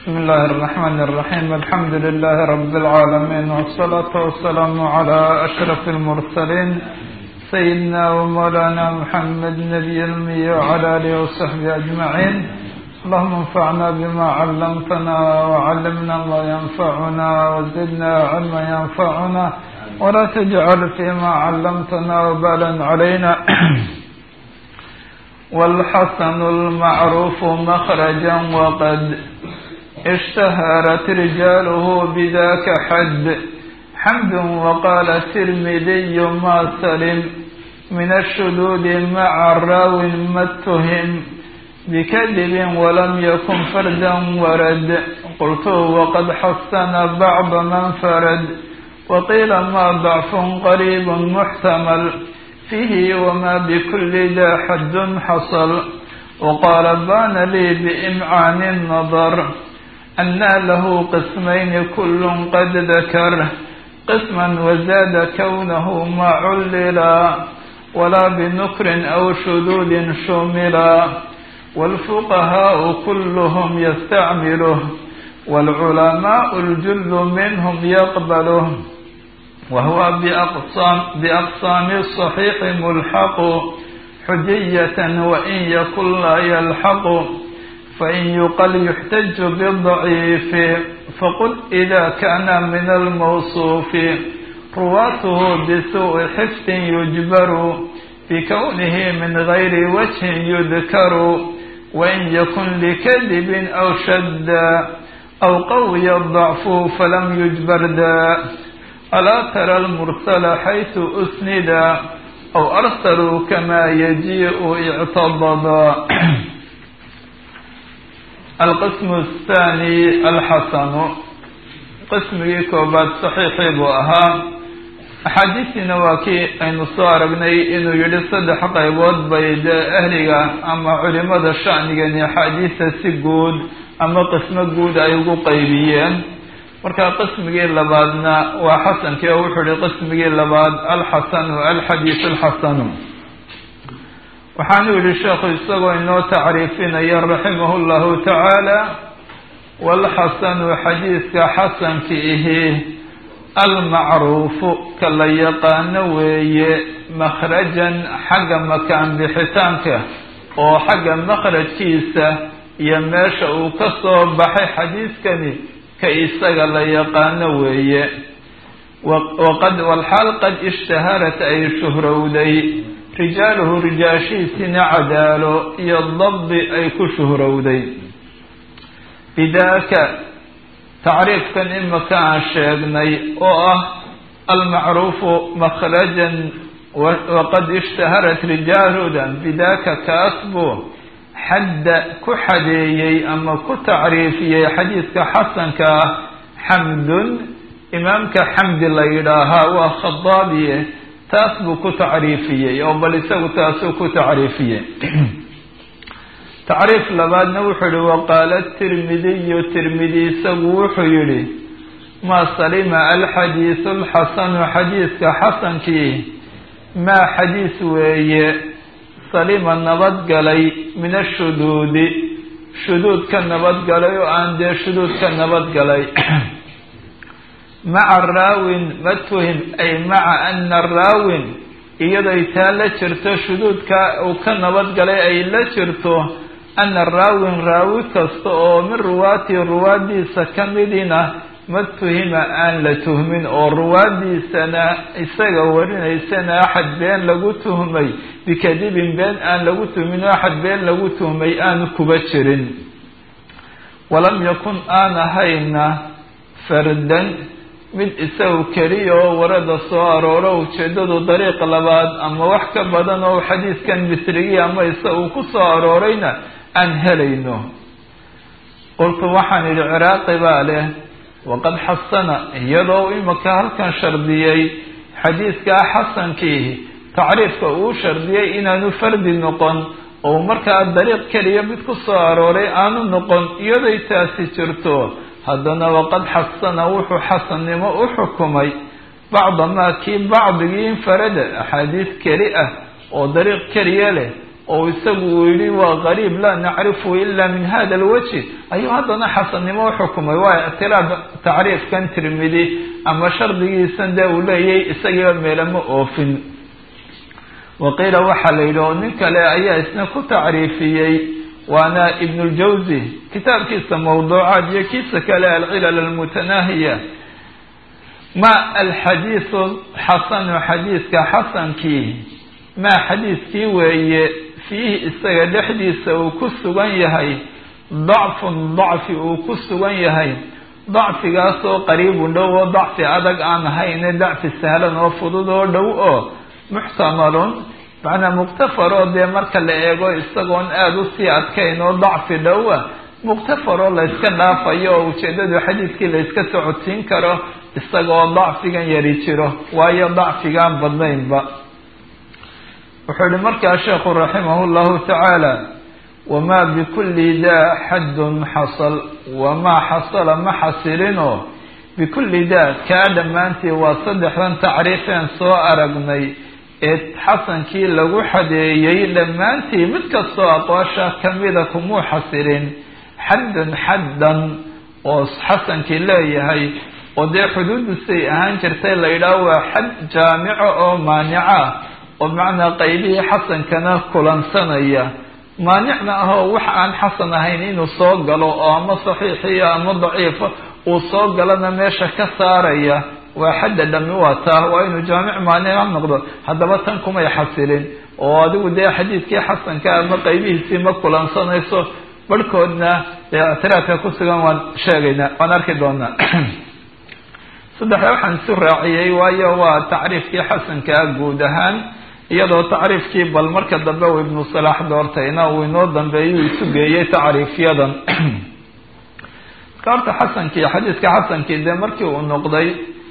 بسم الله الرحمن الرحيم الحمد لله رب العالمين والصلاة والسلام على أشرف المرسلين سيدنا ومولانا محمد نبي المي وعلى آله وصحبه أجمعين اللهم انفعنا بما علمتنا وعلمنا ما ينفعنا وزدنا علما ينفعنا ولا تجعل فيما علمتنا وبالا علينا والحسن المعروف مخرجا وقد اشتهرت رجاله بذاك حد حمد وقال الترمذي ما سلم من الشذوذ مع الراو ما اتهم بكذب ولم يكن فردا ورد قلت وقد حسن بعض من فرد وقيل ما ضعف قريب محتمل فيه وما بكل ذا حد حصل وقال بان لي بإمعان النظر أن له قسمين كل قد ذكر قسما وزاد كونه ما عللا ولا بنكر أو شذوذ شملا والفقهاء كلهم يستعمله والعلماء الجل منهم يقبله وهو بأقسام, بأقسام الصحيح ملحق حجية وإن يكن لا يلحق فإن يقل يحتج بالضعيف فقل إذا كان من الموصوف رواته بسوء حفظ يجبر بكونه من غير وجه يذكر وإن يكن لكذب أو شد أو قوي الضعف فلم يجبر ذا ألا ترى المرسل حيث أسندا أو أرسلوا كما يجيء اعتضدا القسم الثاني الحسن qismigii koobaad saxiixii buu ahaa axaadiistiina waa kii aynu soo aragnay inuu yidhi saddex qaybood bay dee ahliga ama culimada sha'nigani axaadiista si guud ama qismo guud ay ugu qaybiyeen marka qismigii labaadna waa xasankii oo wuxuu yihi qismigii labaad alxasanu alxadiis alxasanu waxaanu yihi sheekhu isagoo inoo tacriifinaya raximah llahu tacaala walxasanu xadiiska xasanki ihi almacruufu ka la yaqaano weeye makhrajan xagga makaan bixitaanka oo xagga makhrajkiisa iyo meesha uu ka soo baxay xadiiskani ka isaga la yaqaano weeye waqad walxaal qad ishtaharat ay shuhrowday rijaaluhu rijaashiisina cadaalo iyo dabdi ay ku shuhrowday bidaaka tacriifkan imaka aan sheegnay oo ah almacruufu makhrajan waqad ishtaharat rijaaludan bidaaka kaas buu xadda ku xadeeyey ama ku tacriifiyey xadiiska xasanka ah xamdun imaamka xamdi la yidhaahaa waa khadaabiye taas buu ku tacriifiyey oo bal isagu taasuu ku tacriifiyey tacriif labaadna wuxuu yihi waqaala tirmidiyu tirmidi isagu wuxuu yihi maa salima alxadiisu alxasanu xadiiska xasankii maa xadiis weeye salima nabadgalay min ashuduudi shuduud ka nabadgalay oo aan dee shuduud ka nabadgalay maca raawin matuhim ay maca ana raawin iyadoy taa la jirto shuduudka uu ka nabadgalay ay la jirto ana raawin raawi kasta oo min ruwaatii ruwaadiisa ka midina matuhima aan la tuhmin oo ruwaadiisana isaga warinaysana axad been lagu tuhmay bikadibin been aan lagu tuhmin oo axad been lagu tuhmay aanu kuba jirin walam yakun aan ahayna fardan mid isagu keliya oo warada soo arooro ujeedadu dariiq labaad ama wax ka badan oo xadiiskan misrigii ama isa uu ku soo aroorayna aan helayno qultu waxaan idhi ciraaqi baa leh waqad xasana iyadoo imaka halkan shardiyey xadiiskaa xasankiihi tacriifka uu shardiyey inaanu fardi noqon oo markaa dariiq keliya mid ku soo arooray aanu noqon iyaday taasi jirto haddana waqad xasana wuxuu xasannimo u xukumay bacda maa kii bacdigii infarada axaadiis keli ah oo dariiq keliya leh oo isagu uu yihi waa qariib laa nacrifu ila min hada alwajhi ayuu haddana xasannimo uxukumay waa ictiraab tacriifkan tirmidi ama shardigiisan dee uu leeyahy isagiiba meelama oofin waqiila waxaa la yidhi oo nin kale ayaa isna ku tacriifiyey waana ibn اljawzi kitaabkiisa mawduucaad iyo kiisa kale alcilal almutanaahiya ma alxadiisu xasanu xadiiska xasankii maa xadiiskii weeye fiihi isaga dhexdiisa uu ku sugan yahay dacfun dacfi uu ku sugan yahay dacfigaasoo qariibun dhow oo dacfi adag aan ahayne dacfi sahlan oo fudud oo dhow oo muxtamalun macnaa muqtafaroo dee marka la eego isagoon aada usii adkayn oo dacfi dhowa muqtafaroo layska dhaafayo oo ujeedadu xadiiskii layska socodsiin karo isagoo dacfigan yari jiro waayo dacfigaan badnaynba wuxuu yihi markaa sheekhu raximah llahu tacaala wamaa bikulli daa xaddun xasal wamaa xasala ma xasilinoo bikulli daa kaa dhammaantii waa saddexdan tacriifeen soo aragnay ee xasankii lagu xadeeyey dhammaantii mid kastoo aqwaasha kamida kumuu xasilin xaddun xaddan oo xasankii leeyahay oo dee xuduudisay ahaan jirtay la yidhaaho waa xad jaamico oo maanica oo macnaa qaybihii xasankana kulansanaya maanicna ah oo wax aan xasan ahayn inuu soo galo oo ama saxiixiya ama daciifa uu soo galana meesha ka saaraya waa xadda dhami waa taa waa inuu jaamic maanica noqdo haddaba tan kumay xasilin oo adigu dee xadiidkii xasanka ama qaybihiisii ma kulansanayso barhkoodna dee ictiraadka ku sugan waan sheegaynaa waan arki doonaa saddexda waxaan isu raaciyey waayo waa tacriifkii xasankaa guud ahaan iyadoo tacriifkii bal marka dambe uu ibnu salaax doortayna uu inoo dambeeyuu isu geeyey tacriifyadan marka horta xasankii xadiiska xasankii dee markii uu noqday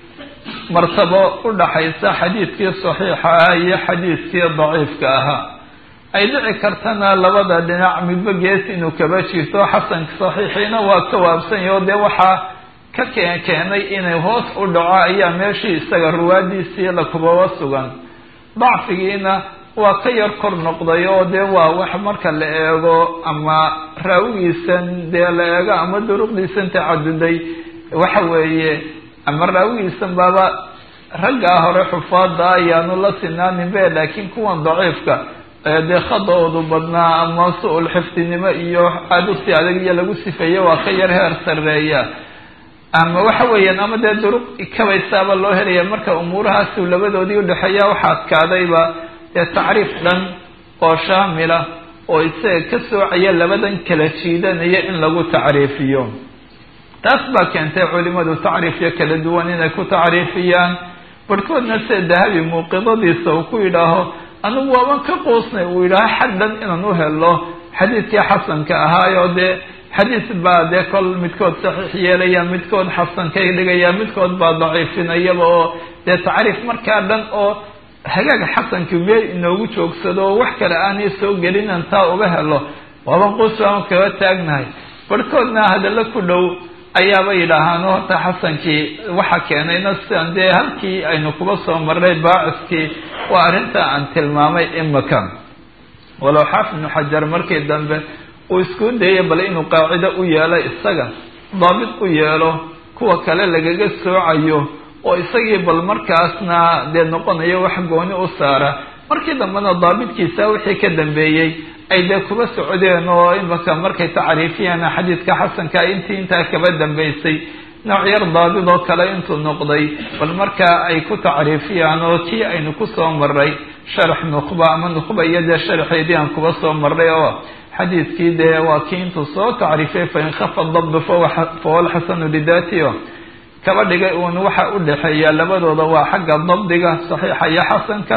martabo u dhaxaysa xadiidkii saxiixa ah iyo xadiidkii daciifka ahaa ay dhici kartana labada dhinac midba gees inuu kaba jirto xasanka saxiixiina waa ka waabsanya oo dee waxaa ka keen keenay inay hoos u dhaco ayaa meeshii isaga ruwaadiisii la kubaba sugan dacfigiina waa ka yar kor noqday oo dee waa wax marka la eego ama raawigiisan dee la eego ama duruqdiisan tacaduday waxa weeye ama raawigiisan baaba raggaa hore xufaada ayaanu la sinaanin be laakiin kuwan daciifka dee khada-oodu badnaa ama su-ul xifdinimo iyo aada usi adag iyo lagu sifeeye waa ka yar heer sareeya ama waxa weeyaan ama dee duruq kabaysaaba loo helaya marka umuurahaasi labadoodii udhexeeya waxaa adkaadayba dee tacriif dhan oo shaamila oo isaga ka soocaya labadan kala jiidanaya in lagu tacriifiyo taas baa keentay culimadu tacriifyo kala duwan inay ku tacriifiyaan barhkoodna sida dahabi muuqidadiisa uu ku yidhaaho anigu waaban ka qoosnay uu yidhaaho xaddan inaan u helo xadiidkii xasanka ahaayo dee xadiis baa dee kol midkood saxiix yeelaya midkood xasan ka dhigaya midkood baa daciifinayaba oo dee tacriif markaa dhan oo hagaag xasankii meel inoogu joogsado oo wax kale aanay soo gelinan taa uga helo waaban qoos baan kaga taagnahay barhkoodna hadallo ku dhow ayaaba yidhaahaan horta xasankii waxa keenayna sidan dee halkii aynu kuba soo marnay baaciskii waa arrinta aan tilmaamay imika walow xaafid ibnu xajar markii dambe uu isku dayay bal inuu qaacido u yeelo isaga daabit u yeelo kuwa kale lagaga soocayo oo isagii bal markaasna dee noqonayo wax gooni u saara markii dambena daabitkiisa wixii ka dambeeyey ay dee kuba socdeen oo imaka markay tacriifiyaan xadiidka xasanka intii intaa kaba dambeysay nooc yar daabid oo kale intuu noqday bal markaa ay ku tacriifiyaan oo tii aynu kusoo maray sharax nukhba ama nukhba iyo dee sharaxeedii aan kuba soo maray oo xadiidkii dee waa kii intuu soo tacriifiyay fain khafa dabdu fahuwa alxasanu lidatio kaba dhigay uun waxa u dhexeeya labadooda waa xagga dabdiga saxiixa iyo xasanka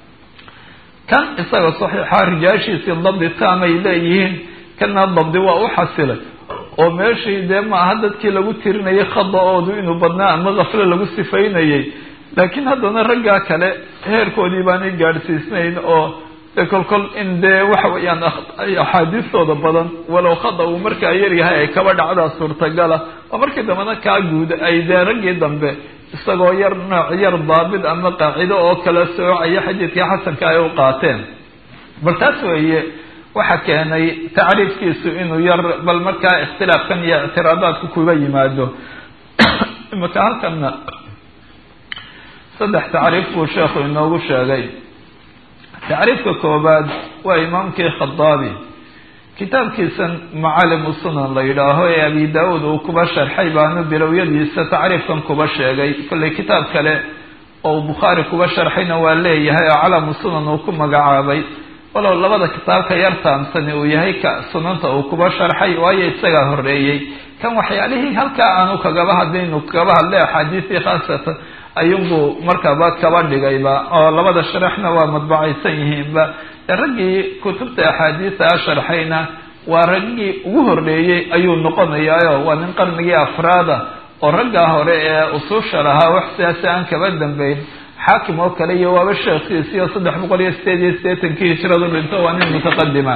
kan isaga saxiixa rijaashiisii dabdi taamay leeyihiin kana dabdi waa u xasilay oo meeshii dee maaha dadkii lagu tirinayay khada-oodu inuu badnaa ama kafle lagu sifaynayay laakiin haddana raggaa kale heerkoodii baanay gaadhsiisnayn oo de kol kol in dee waxa weeyaan axaadiistooda badan walow khada uu markaa yaryahay ay kaba dhacdaa suurtagala oo markii dambena kaa guud ay dee raggii dambe isagoo yar nooc yar daabid ama qaacido oo kala soocaya xadiidkii xasanka ay u qaateen bal taas weeye waxa keenay tacriifkiisu inuu yar bal markaa ikhtilaafkan iyo ictiraadaadku kuga yimaado imaka halkana saddex tacriif buu sheekhu inoogu sheegay tacriifka koobaad waa imaamkii khadaabi kitaabkiisan macalimu sunan la yidhaaho ee abi da-uud uu kuba sharxay baanu bilowyadiisa tacriifkan kuba sheegay kollay kitaab kale oo bukhaari kuba sharxayna waa leeyahay oo calamu sunan uu ku magacaabay walow labada kitaabka yar taamsani uu yahay ka sunanta uu kuba sharxay waayo isagaa horeeyey kan waxyaalihii halkaa aanu kagaba hadlaynu kagaba hadlay axaadiistii khaasatan ayuunbuu markaba kaba dhigayba oo labada sharaxna waa madbacaysan yihiinba raggii kutubta axaadiista a sharxayna waa raggii ugu horreeyey ayuu noqonayaayo waa nin qarnigii afraada oo raggaa hore ee usuusha lahaa wax sidaasi aan kaba dambeyn xaakim oo kale iyo waaba sheekhiisi iyo saddex boqol iyo sideed iyo sideetankii hijradu dhinto waa nin mutaqadima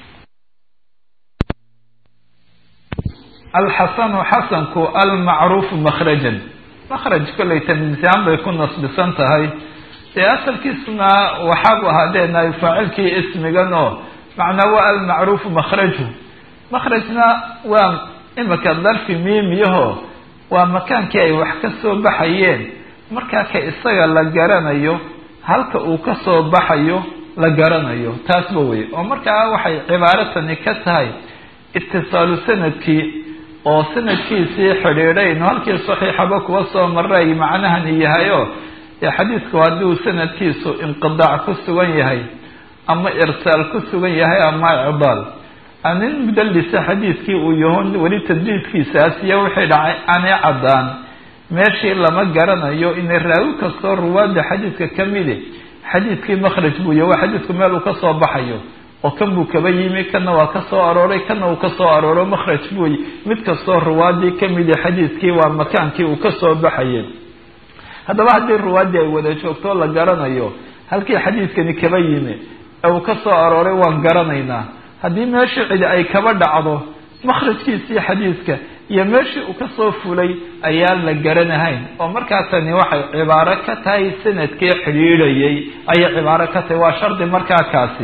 alxasanu xasanku almacruufu makhrajan makhraj kollay tamyiisyahaan bay ku nasbisan tahay dee asalkiisuna waxaabu ahaadeenay faacilkii ismigan oo macnaa waa almacruufu makhraju makhrajna waa imika darfi miimiyaho waa makaankii ay wax ka soo baxayeen markaa ka isaga la garanayo halka uu ka soo baxayo la garanayo taasba wey oo markaa waxay cibaaratani ka tahay itisaalu sanadkii oo sanadkiisii xidhiidhayn halkii saxiixaba kuwa soo maray macnahani yahayo dee xadiidku haddii uu sanadkiisu inqidaac ku sugan yahay ama irsaal ku sugan yahay ama icdaal nin mudallisa xadiidkii uu yaho weli tadliidkiisaas iyo wixii dhacay aanay caddaan meeshii lama garanayo inay raawi kastoo ruwaada xadiidka ka midi xadiidkii makhraj buu yahy waa xadiidku meel uu ka soo baxayo oo kan buu kaba yimi kana waa ka soo arooray kana uu ka soo arooro makhraj buuy mid kastoo ruwaadii ka midi xadiidkii waa makaankii uu ka soo baxayay haddaba haddii ruwaaddii ay wada joogto la garanayo halkii xadiidkani kaba yimi ee uu ka soo arooray waan garanaynaa haddii meeshii cidi ay kaba dhacdo makhrajkiisii xadiidka iyo meeshii uu kasoo fulay ayaan la garanahayn oo markaa tani waxay cibaaro ka tahay sanadkii xidhiidhayay ayay cibaaro ka tahay waa shardi markaa kaasi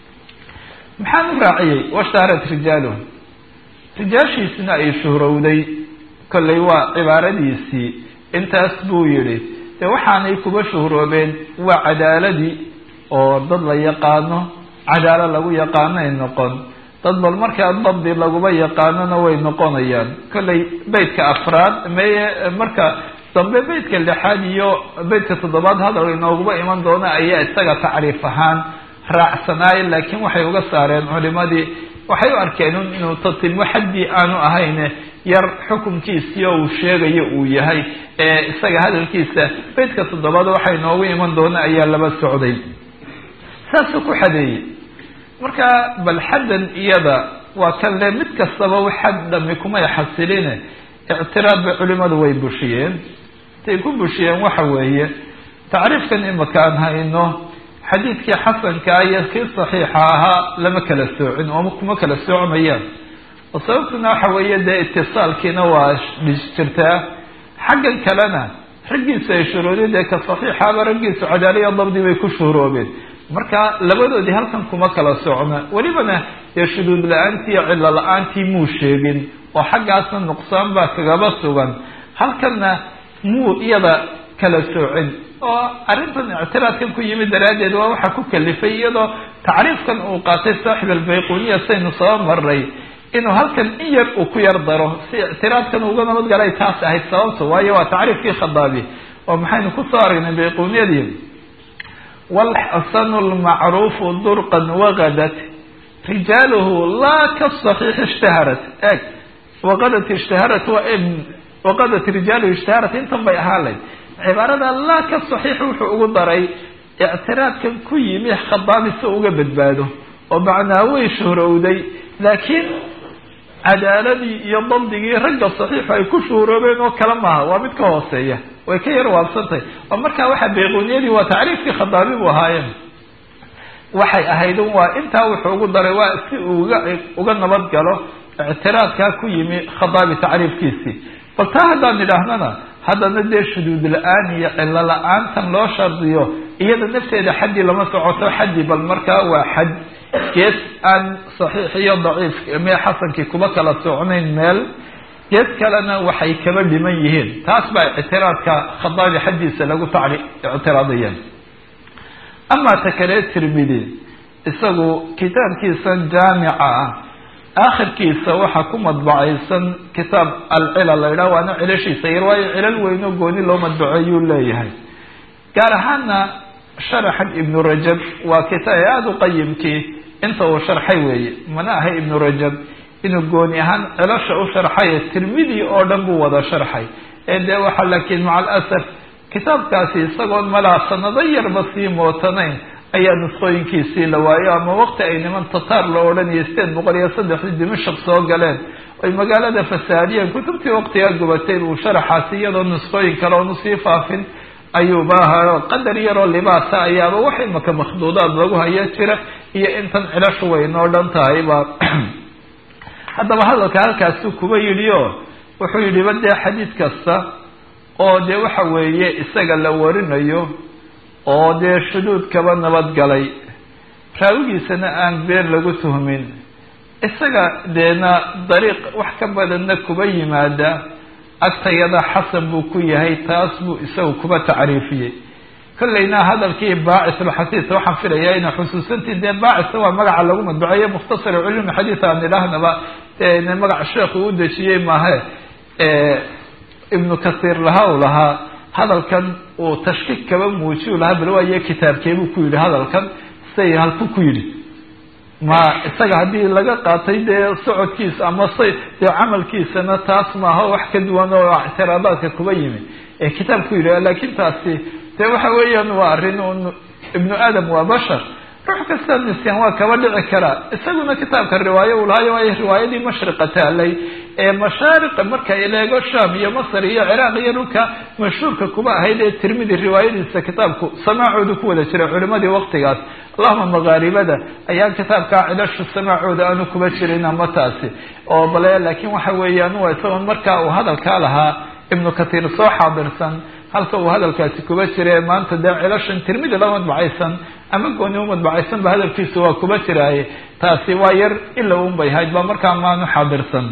maxaan u raaciyey washtaharat rijaaluhu rijaashiisina ay shuhrowday kollay waa cibaaradiisii intaas buu yidhi dee waxaanay kuba shuhroobeen waa cadaaladii oo dad la yaqaano cadaalo lagu yaqaanoay noqon dad bal markaa dabdi laguba yaqaanona way noqonayaan kollay beytka afraad meye marka dambe beytka lixaad iyo beytka toddobaad hadal inooguba iman doona ayaa isaga tacriif ahaan raacsanaay laakiin waxay uga saareen culimadii waxay u arkeen inuu tatimo xaddii aanu ahayn yar xukunkiisii oo uu sheegayo uu yahay ee isaga hadalkiisa beytka toddobaad waxay noogu iman doona ayaa laba socday saasuu ku xadeeyey marka bal xaddan iyada waa kan le mid kastaba xad dhami kumay xasiline ictiraad bay culimadu way bushiyeen intay ku bushiyeen waxa weeye tacriifkan imaka aan hayno xadiidkii xasankaa iyo kii saxiixa ahaa lama kala soocin oo kuma kala soocmayaan oo sababtuna waxa weeye dee itisaalkiina waa jirtaa xaggan kalena raggiisa ay shuruudin dee ka saxiixaaba raggiisu cadaaliya dabdi bay ku shuhroobeen marka labadoodii halkan kuma kala socna welibana dee shuduud la-aantii iyo cillo la-aantii muu sheegin oo xaggaasna nuqsaan baa kagaba sugan halkanna muu iyada kala soocin oo arrintan ictiraadkan ku yimid daraaddeed waa waxa ku kalifay iyadoo tacriifkan uu qaatay saaxib albayquniya saynu soo maray inuu halkan in yar uu ku yar daro si ictiraadkan uga nabad galay taas ahayd sababto waayo waa tacriifkii khadaabi oo maxaynu kusoo aragnay bayquniyadii walxasanu lmacruufu durqan wagadat rijaaluhu laa kasaxiix ishtaharat eg waqadat ishtaharat waqadat rijaaluhu ishtaharat intan bay ahaalayd cibaarada laa ka saxiix wuxuu ugu daray ictiraadkan ku yimi khadaabi si uga badbaado oo macnaa way shuhrowday laakiin cadaaladii iyo dabdigii ragga saxiixu ay ku shuhroobeen oo kale maaha waa mid ka hooseeya way ka yar waabsantahay oo markaa waxa bayquniyadii waa tacriifkii khadaabi bu ahaayeen waxay ahayd waa intaa wuxuu ugu daray waa si uga uga nabad galo ictiraadkaa ku yimi khadaabi tacriifkiisii bal taa haddaan idhaahnana haddana dee shuduud la-aan iyo cillo la-aantan loo shardiyo iyada nafteeda xaddi lama socoto xaddi bal markaa waa xad gees aan saxiix iyo daciif mee xasankii kuba kala socnayn meel gees kalena waxay kaba dhiman yihiin taas baa ictiraadka khadaabi xaddiisa lagu tacri ictiraadayeen amaa ta kale tirmidi isagu kitaabkiisan jaamica ah aakhirkiisa waxaa ku madbacaysan kitaab alcilal la yidhaha waana cilashiisa yar waayo cilal weyno gooni loo madbaceeyuu leeyahay gaar ahaana sharaxan ibnu rajab waa kitaab aada u qayimkii inta uu sharxay weeye mana aha ibnu rajab inuu gooni ahaan cilasha u sharxay tirmidi oo dhan buu wada sharxay ee dee waxaa laakiin maca alasaf kitaabkaasi isagoon malaa sanado yarba sii mootanayn ayaa nusqooyinkiisii la waayo ama waqti ay niman tataar loo odhanayay sideed boqol iyo saddexdii dimashaq soo galeen oy magaalada fasaadiyeen kutubtii waqtigaa gubatay uu sharaxaasi iyadoo nusqooyin kale oonu sii faafin ayuuba ahaa qadar yaroo libaasa ayaaba wax imaka makhduudaad lagu haya jira iyo intan cilashu way noo dhan tahay ba haddaba hadalka halkaasuu kuba yidhi o wuxuu yidhi ba dee xadiid kasta oo dee waxa weeye isaga la warinayo oo dee shuduud kaba nabadgalay raawigiisana aan been lagu tuhmin isaga deena dariiq wax ka badanna kuba yimaada agtayada xasan buu ku yahay taas buu isagu kuba tacriifiyey kollayna hadalkii baacisulxasiis waxaan filayaa ina xusuusantii dee baacisa waa magaca lagu madbaceeyo mukhtasar culumi xadiis aan idhaahnaba magaca sheekhu u dejiyey maahe ibnu kasiir laha u lahaa hadalkan uu tashkiik kaba muujiyu lahaa bal waayo kitaabkeebuu ku yidhi hadalkan say halku ku yidhi ma isaga haddii laga qaatay dee socodkiisa ama say dee camalkiisana taas maaha wax ka duwan oo ictiraadaadka kuba yimi ee kitaabku yidhi laakiin taasi dee waxa weeyaan waa arrin un ibnu aadam waa bashar ruux kasta nisyaan waa kaba dhici karaa isaguna kitaabka riwaayo uu lahayo waayo riwaayadii mashriqa taalay ee mashaariqa marka ileego sham iyo masr iyo ciraaq iyo dhulka mashhuurka kuba ahayd ee tirmidi riwaayadiisa kitaabku samaacooda ku wada jiray culimadii waqtigaas allahuma makaaribada ayaan kitaabkaa cilashu samaacooda aanu kuba jirin ama taasi oo bale laakiin waxa weeyaan waa isagoon markaa uu hadalkaa lahaa ibnu katiir soo xaadirsan halka uu hadalkaasi kuba jira maanta dee cilashan tirmidi la madbacaysan ama gooni u madbacaysan ba hadalkiisu waa kuba jiraaye taasi waa yar ila un bay hayd ba markaa maanu xaadirsan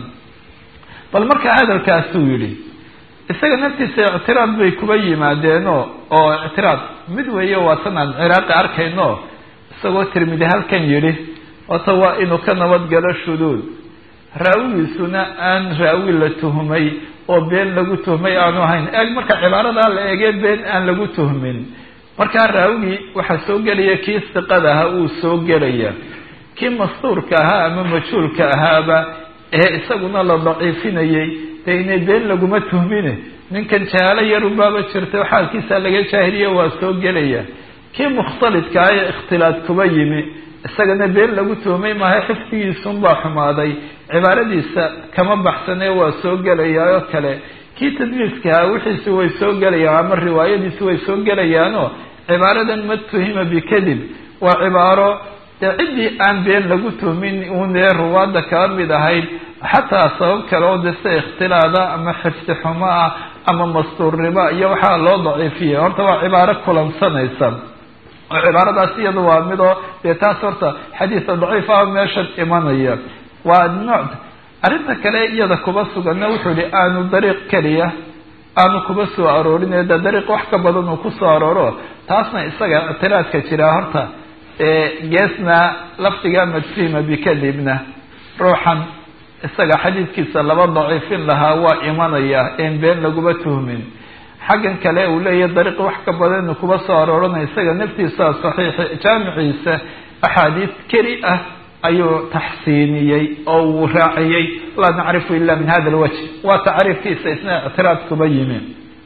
bal markaa hadalkaasuu yidhi isaga naftiisa ictiraad bay kuba yimaadeeno oo ictiraad mid weeye waa tan aan ciraaqi arkayno isagoo tirmidi halkan yidhi ota waa inuu ka nabadgalo shuduud raawigiisuna aan raawi la tuhmay oo been lagu tuhmay aanu ahayn eeg marka cibaaradaa la eegee been aan lagu tuhmin markaa raawigii waxaa soo gelaya kii siqada ahaa uu soo gelaya kii mastuurka ahaa ama majhuulka ahaaba ee isaguna la daciifinayay dee inay been laguma tuhmine ninkan jahaalo yarubaaba jirta xaalkiisa laga jaahiliya waa soo gelaya kii mukhtalidka ah ee ikhtilaad kuba yimi isagana been lagu tuhmay maaha xifdigiisunbaa xumaaday cibaaradiisa kama baxsanee waa soo gelayaa oo kale kii tadliiskahaa wixiisi way soo gelayaan ama riwaayadiisi way soo gelayaanoo cibaaradan ma tuhima bikadib waa cibaaro dee ciddii aan been lagu tuhmin uunee ruwaadda kaba mid ahayd xataa sabab kale oo de sida ikhtilaada ama xifdi xumo ah ama mastuurnimo iyo waxaa loo daciifiyay horta waa cibaaro kulansanaysa oo cibaaradaas iyada waa midoo dee taas horta xadiisa daciif ah meeshan imanaya waa nooc arrinta kale iyada kuba suganna wuxuu yihi aanu dariiq keliya aanu kuba soo aroorin de dariiq wax ka badan uu kusoo arooro taasna isaga ictiraadka jiraa horta geesna lafdiga majsima bikadibna ruuxan isaga xadiidkiisa laba daciifin lahaa waa imanaya een been laguma tuhmin xaggan kale uu leeyahy dariiq wax ka badan kuba soo arooranaya isaga naftiisa saxiix jaamiciisa axaadiis keli ah ayuu taxsiiniyey oo uu raaciyey laa nacrifu ila min hada alwajh waa tacriifkiisa isna ictiraad kuba yimi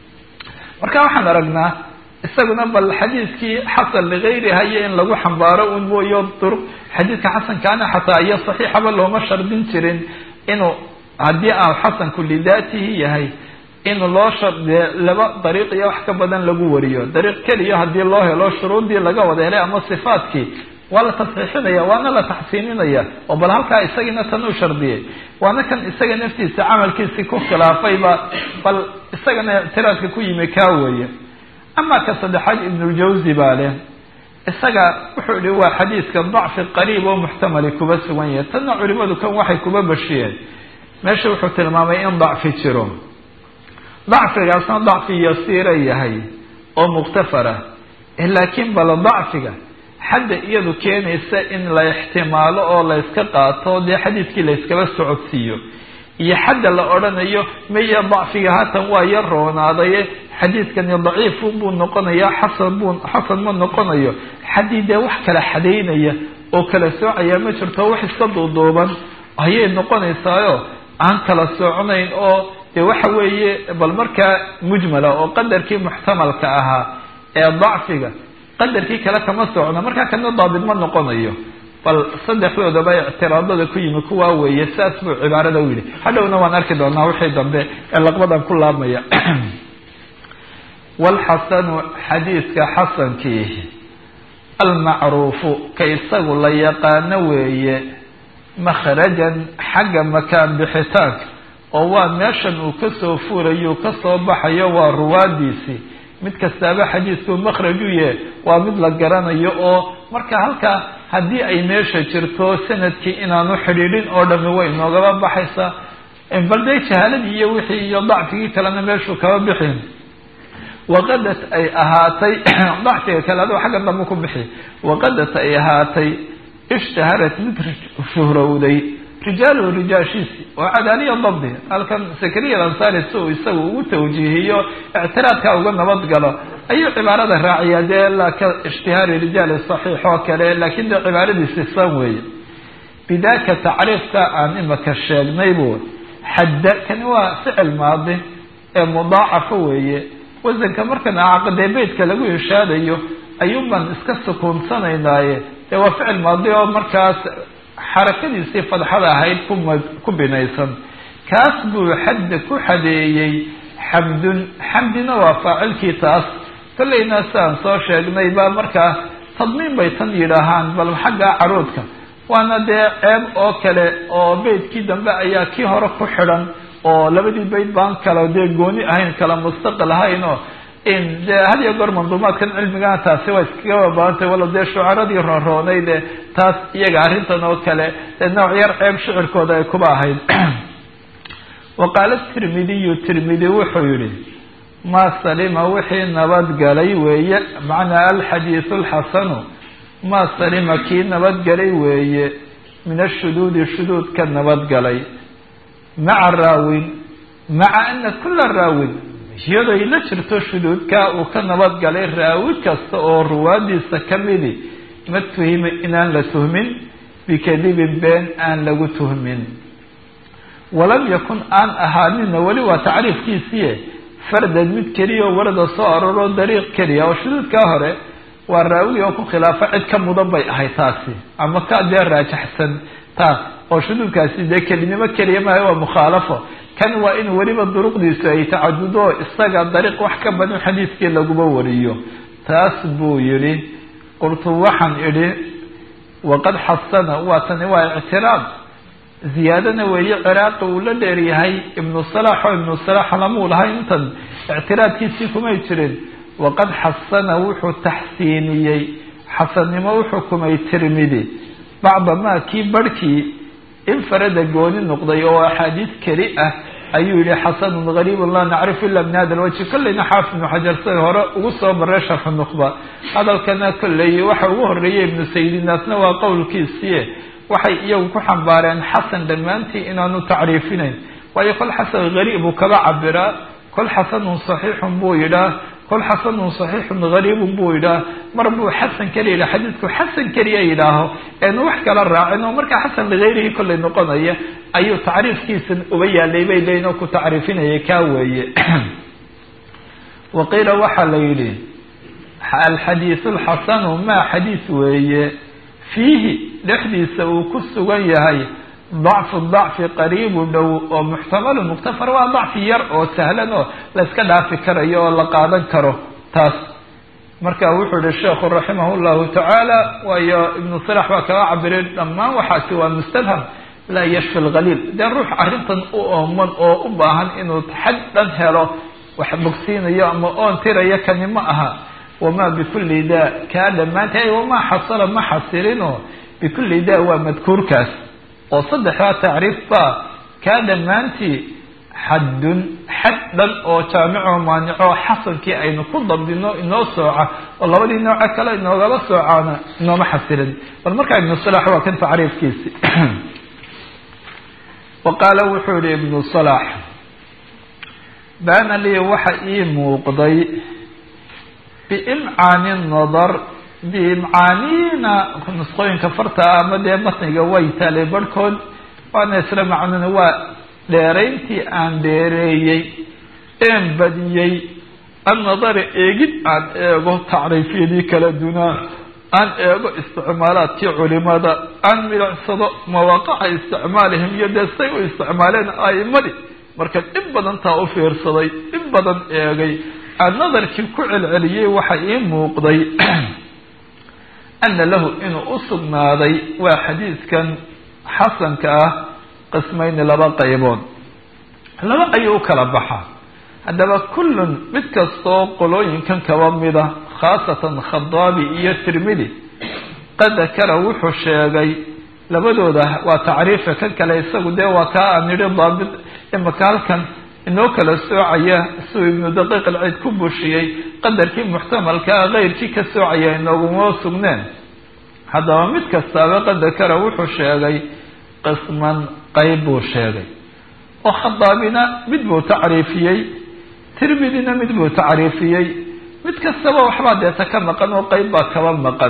marka waxaan aragnaa isaguna bal xadiidkii xasan ligayriha iyo in lagu xambaaro un mooyo duruq xadiidka xasankaana xataa iyo saxiixaba looma shardin jirin inuu haddii aan xasanku lidaatihi yahay in loo shardiye laba dariiq iyo wax ka badan lagu wariyo dariiq keliya haddii loo helo shuruuddii laga wada helay ama sifaadkii waa la tasxiixinaya waana la taxsiininaya oo bal halkaa isagiina tan u shardiyay waana kan isaga naftiisa camalkiisii ku khilaafayba bal isagana ictiraadka ku yimi kaa weeye amaa ka saddexaad ibnuljawsi baa leh isaga wuxuu ihi waa xadiidka dacfi qariib oo muxtamali kuba sugan yahay tanna culimadu kan waxay kuba bashiyeen meesha wuxuu tilmaamay in dacfi jiro dacfigaasna dacfi yasiira yahay oo mukhtafara laakiin bal dacfiga xadda iyadu keenaysa in la ixtimaalo oo la yska qaato dee xadiidkii la yskaba socodsiiyo iyo xadda la odhanayo maya dacfiga haatan waa yar roonaadaye xadiidkani daciifun buu noqonayaa xasan buu xasan ma noqonayo xaddii dee wax kala xadaynaya oo kala soocaya ma jirto wax iska duuduuban ayay noqonaysaayo aan kala sooconayn oo dee waxa weeye bal markaa mujmala oo qadarkii muxtamalka ahaa ee dacfiga qadarkii kale kama socno markaa kana daabit ma noqonayo bal saddexdoodaba ictiraadada ku yimi kuwaa weeye saas buu cibaarada u yidhi hadhowna waan arki doonaa wixii dambe ee laqbadan ku laabmaya walxasanu xadiidka xasankii almacruufu ka isagu la yaqaano weeye makhrajan xagga makaan bixitaanka oo waa meeshan uu kasoo furayo kasoo baxayo waa ruwaadiisii mid kastaaba xadiidku makhraju ye waa mid la garanayo oo marka halkaa haddii ay meesha jirto sanadkii inaanu xidhiidhin oo dhami way noogaba baxaysaa bal dee jahaaladii iyo wixii iyo dacfigii kalena meeshuu kaba bixin waqadat ay ahaatay dacfiga kale adoo xagga dambe ku bixi waqadat ay ahaatay ishtaharat mid shuhrowday rijaaluhu rijaashiisi oo cadaaliya dabdi halkan sakariya ansari si uu isaga ugu tawjiihiyo ictiraadka uga nabad galo ayuu cibaarada raaciyaa dee la ka ishtihaari rijaali saxiix oo kale laakiin dee cibaaradiisi san weeye bidaka tacriifka aan imaka sheegnay buu xadda kani waa ficil maadi ee mudaacafa weeye wasanka markan caqdee beytka lagu ishaadayo ayuunbaan iska sukuunsanaynaye dee waa ficil maadi oo markaas xarakadiisii fadxada ahayd kuma ku binaysan kaas buu xadda ku xadeeyey xamdun xamdina waa faacilkii taas kollayna sidaan soo sheegnay baa markaa tadmiin bay tan yidhaahaan bal xagga caruudka waana dee ceeb oo kale oo beytkii dambe ayaa kii hore ku xidhan oo labadii beyt baan kala dee gooni ahayn kala mustaqil ahayn oo dee had iyo goor manduumaadkan cilmigana taasi waa iskaga baantay wala dee shucaradii roonroonayde taas iyaga arrintan oo kale dee nooc yar ceeb shicirkooda ay kuba ahayd wa qaala tirmidiyu tirmidi wuxuu yihi maa salima wixii nabadgalay weeye macnaa alxadiisu alxasanu maa salima kii nabadgalay weeye min ashuduudi shuduud ka nabadgalay maca raawin maca ana kula raawin iyadoy la jirto shuduudka uu ka nabadgalay raawi kasta oo ruwaadiisa ka midi ma tuhima inaan la tuhmin bikadibin been aan lagu tuhmin walam yakun aan ahaanina weli waa tacriifkiisiie fardan mid keliya oo warada soo aroroo dariiq keliya oo shuduudkaa hore waa raawi oo ku khilaafa cid ka mudan bay ahay taasi ama ka dee raajaxsan taas oo shuduudkaasi dee kelinimo keliya maaha waa mukhaalafo kan waa in weliba duruqdiisu ay tacadudo isaga dariiq wax ka badan xadiidkii laguma wariyo taas buu yidhi qultu waxaan idhi waqad xasana waa tani waa ictiraad ziyaadana weeye ciraaqi uu la dheeryahay ibnu salax oo ibnu salax lamuu lahay intan ictiraadkiisii kumay jirin waqad xasana wuxuu taxsiiniyey xasannimo u xukumay tirmidi bacda maa kii barhkii infarada gooni noqday oo axaadiis keli ah ayuu yihi xasanun gariibun laa nacrifu ila min hada lwajhi kolleyna xaafid ibnu xajar siday hore ugu soo maray sharxu nukhba hadalkana kolley waxa ugu horeeyay ibnu sayidinaasna waa qowlkiisiie waxay iyagu ku xambaareen xasan dhammaantii inaanu tacriifinayn waayo kol xasan gariib uu kaba cabiraa kol xasanun saxiixun buu yidhaah kol xasanun saxiixun gariibun buu yidhaah mar buu xasan keliya yidhah xadiidku xasan keliya yidhaaho eenu wax kala raacin oo markaa xasan ligayrihi kollay noqonaya ayuu tacriifkiisan uba yaalay bay leeyiin oo ku tacriifinaya kaa weeye waqiila waxaa la yidhi alxadiisu alxasanu maa xadiis weeye fiihi dhexdiisa uu ku sugan yahay dacfu dacfi qariibu dhow oo muxtamalu muktafar waa dacfi yar oo sahlan oo la iska dhaafi karayo oo la qaadan karo taas marka wuxuu yihi sheekhu raximah llahu tacaala waayo ibnu salax baa kaga cabiray dhammaan waxaasi waa mustalham laa yashfi lhaliil dee ruux arrintan u ooman oo u baahan inuu xad dhan helo wax bogsiinayo ama oon tirayo kani ma aha wamaa bikulli daa kaa dhammaanta ay wamaa xasala ma xasilino bikulli daa waa madkuurkaas oo saddexdaa tacriif baa kaa dhammaantii xaddun xad dhan oo jaamico maanico xasankii aynu ku dabdino inoo sooca oo labadii nooco kale inoogala soocaana inooma xasilin bal markaa ibnu salax waa kan tacriifkiisi wa qaala wuxuu yihi ibnu salax baana lii waxa ii muuqday biimcaani nadar biimcaaniina nusqooyinka farta ama dee matniga way taalay barhkood waana isla macnuna waa dheerayntii aan dheereeyey een badiyey annadari eegid aan eego tacriifyadii kala dunaa aan eego isticmaalaadkii culimada aan milicsado mawaqaca isticmaalihim iyo dee say u isticmaaleen a'imadii marka in badan taa u fiirsaday in badan eegay aan nadarkii ku celceliyey waxa ii muuqday ana lahu inuu u sugnaaday waa xadiidkan xasanka ah qismayni laba qaybood laba ayuu u kala baxaa haddaba kullun mid kastoo qolooyinkan kaba mida khaasatan khadaabi iyo tirmidi qad dakara wuxuu sheegay labadooda waa tacriifa kan kale isagu dee waa kaa aan nidhi daabit imaka halkan inoo kala soocaya siduu ibnu daqiiq alciid ku bushiyey qadarkii muxtamalkaa keyrkii ka soocaya inooguma sugneen haddaba mid kastaaba qad dakara wuxuu sheegay qisman qayb buu sheegay oo khadaabina mid buu tacriifiyey tirmidina mid buu tacriifiyey mid kastaba waxbaa deeta ka maqan oo qayb baa kaba maqan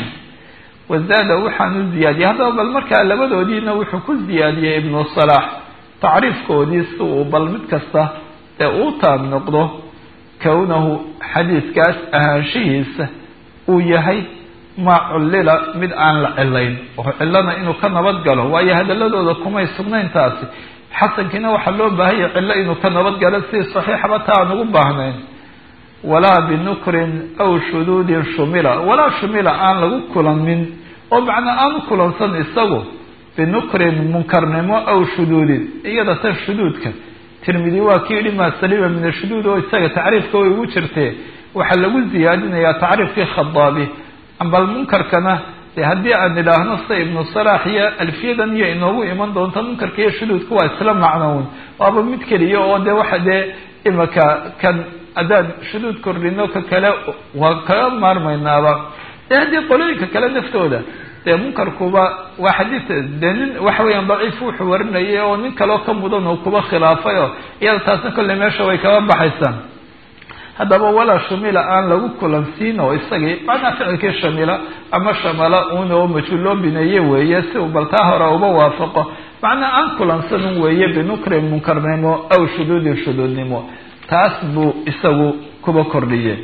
wazaada waxaan u ziyaadiyey haddaba bal markaa labadoodiina wuxuu ku ziyaadiyey ibnu salaax tacriifkoodii si uu bal mid kasta ee uu taab noqdo kownahu xadiidkaas ahaanshihiisa uu yahay maa cullila mid aan la cilayn oo cilana inuu ka nabad galo waayo hadaladooda kumay sugnayn taasi xasankiina waxaa loo baahanya cillo inuu ka nabad galo si saxiixaba ta aan ugu baahnayn walaa binukrin aw shuduudin shumila walaa shumila aan lagu kulamin oo macnaa aan u kulansan isagu binukrin munkarnimo aw shuduudin iyada tan shuduudka tirmidi waa ki yihi maa salima min ashuduud oo isaga tacriifka way ugu jirtee waxaa lagu ziyaadinayaa tacriifkii khadaabi bal munkarkana de haddii aan idhaahno sida ibnu salaax iyo alfiyadan iyo inoogu iman doonto munkarka iyo shuduudka waa isla macnown waaba mid keliya oo de waxa dee imaka kan haddaan shuduud kordhino ka kale waa kaga maarmaynaaba de haddii qolooyinka kale naftooda dee munkarkuba waa xadiid dee nin waxa weeyaan daciif wuxuu warinayay oo nin kaleo ka mudan oo kuba khilaafay oo iyada taasna kolley meesha way kaba baxaysaa haddaba walaa shamila aan lagu kulansiin oo isagii macnaa ficilkii shamila ama shamala un oo majhuul loo bineeye weeye si uu baltaa hore uba waafaqo macnaa aan kulansanin weeye binukrin munkarnimo aw shuduudin shuduudnimo taas buu isagu kuba kordhiyey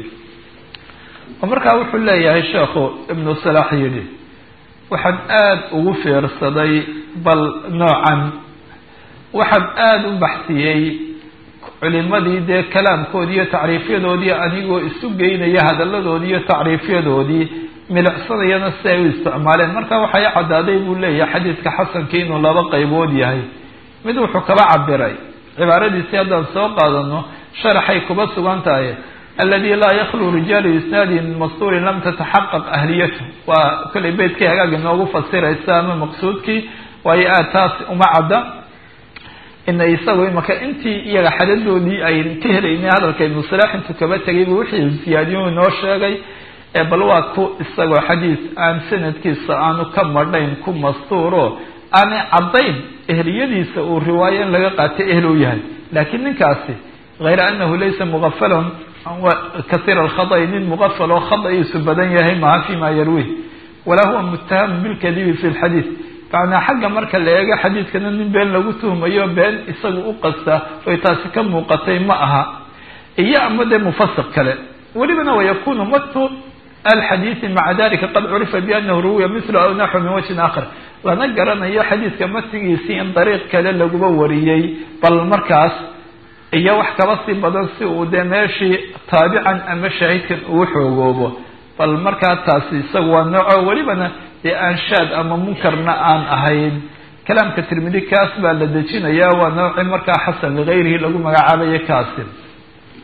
oo markaa wuxuu leeyahay sheekhu ibnu salaax yidhi waxaan aada ugu fiirsaday bal noocan waxaan aada u baxsiyey culimadii dee kalaamkoodii iyo tacriifyadoodii anigoo isu geynaya hadaladoodii iyo tacriifyadoodii milicsanayana si ay u isticmaaleen marka waxay caddaaday buu leeyahay xadiidka xasankii inuu laba qaybood yahay mid wuxuu kaba cabiray cibaaradiisii haddaan soo qaadano sharaxay kuba sugan tahay aladi laa yaklu rijaalu isnaadi min mastuurin lam tataxaqaq ahliyatu waa kollay beytkii hagaag inoogu fasiraysa ama maqsuudkii waayo aad taas uma cadda ina isagu imaka intii iyaga xadadoodii ay ka helaynay hadalka ibnu salaax intuu kaba tegay buu wixii ziyaadiyo inoo sheegay bal waa ku isagoo xadiis aan sanadkiisa aanu ka madhayn ku mastuuro aanay caddayn ehliyadiisa uu riwaayo in laga qaatay ehl u yahay laakiin ninkaasi hayra anahu laysa muqafalan kasiir alkhada'i nin muqafal oo khada'iisu badan yahay maha fima yarwih walaa huwa muttahamu bilkadibi fi lxadiid macnaa xagga marka la eego xadiidkana nin been lagu tuhmayo been isagu u qasta oy taasi ka muuqatay ma aha iyo ama dee mufasiq kale welibana wayakunu matu alxadiidi maca dalika qad curifa bianahu ruwiya mithlu aw naxwu min wajhin aakhar lana garanayo xadiidka matigiisii in dariiq kale laguba wariyey bal markaas iyo wax kaba sii badan si uu dee meeshii taabican ama shaahidkan ugu xoogoobo bal markaa taasi isagu waa nooco welibana dee aanshaad ama munkarna aan ahayn kalaamka tirmidi kaas baa la dejinayaa waa nooci markaa xasan ligayrihi lagu magacaabayo kaasi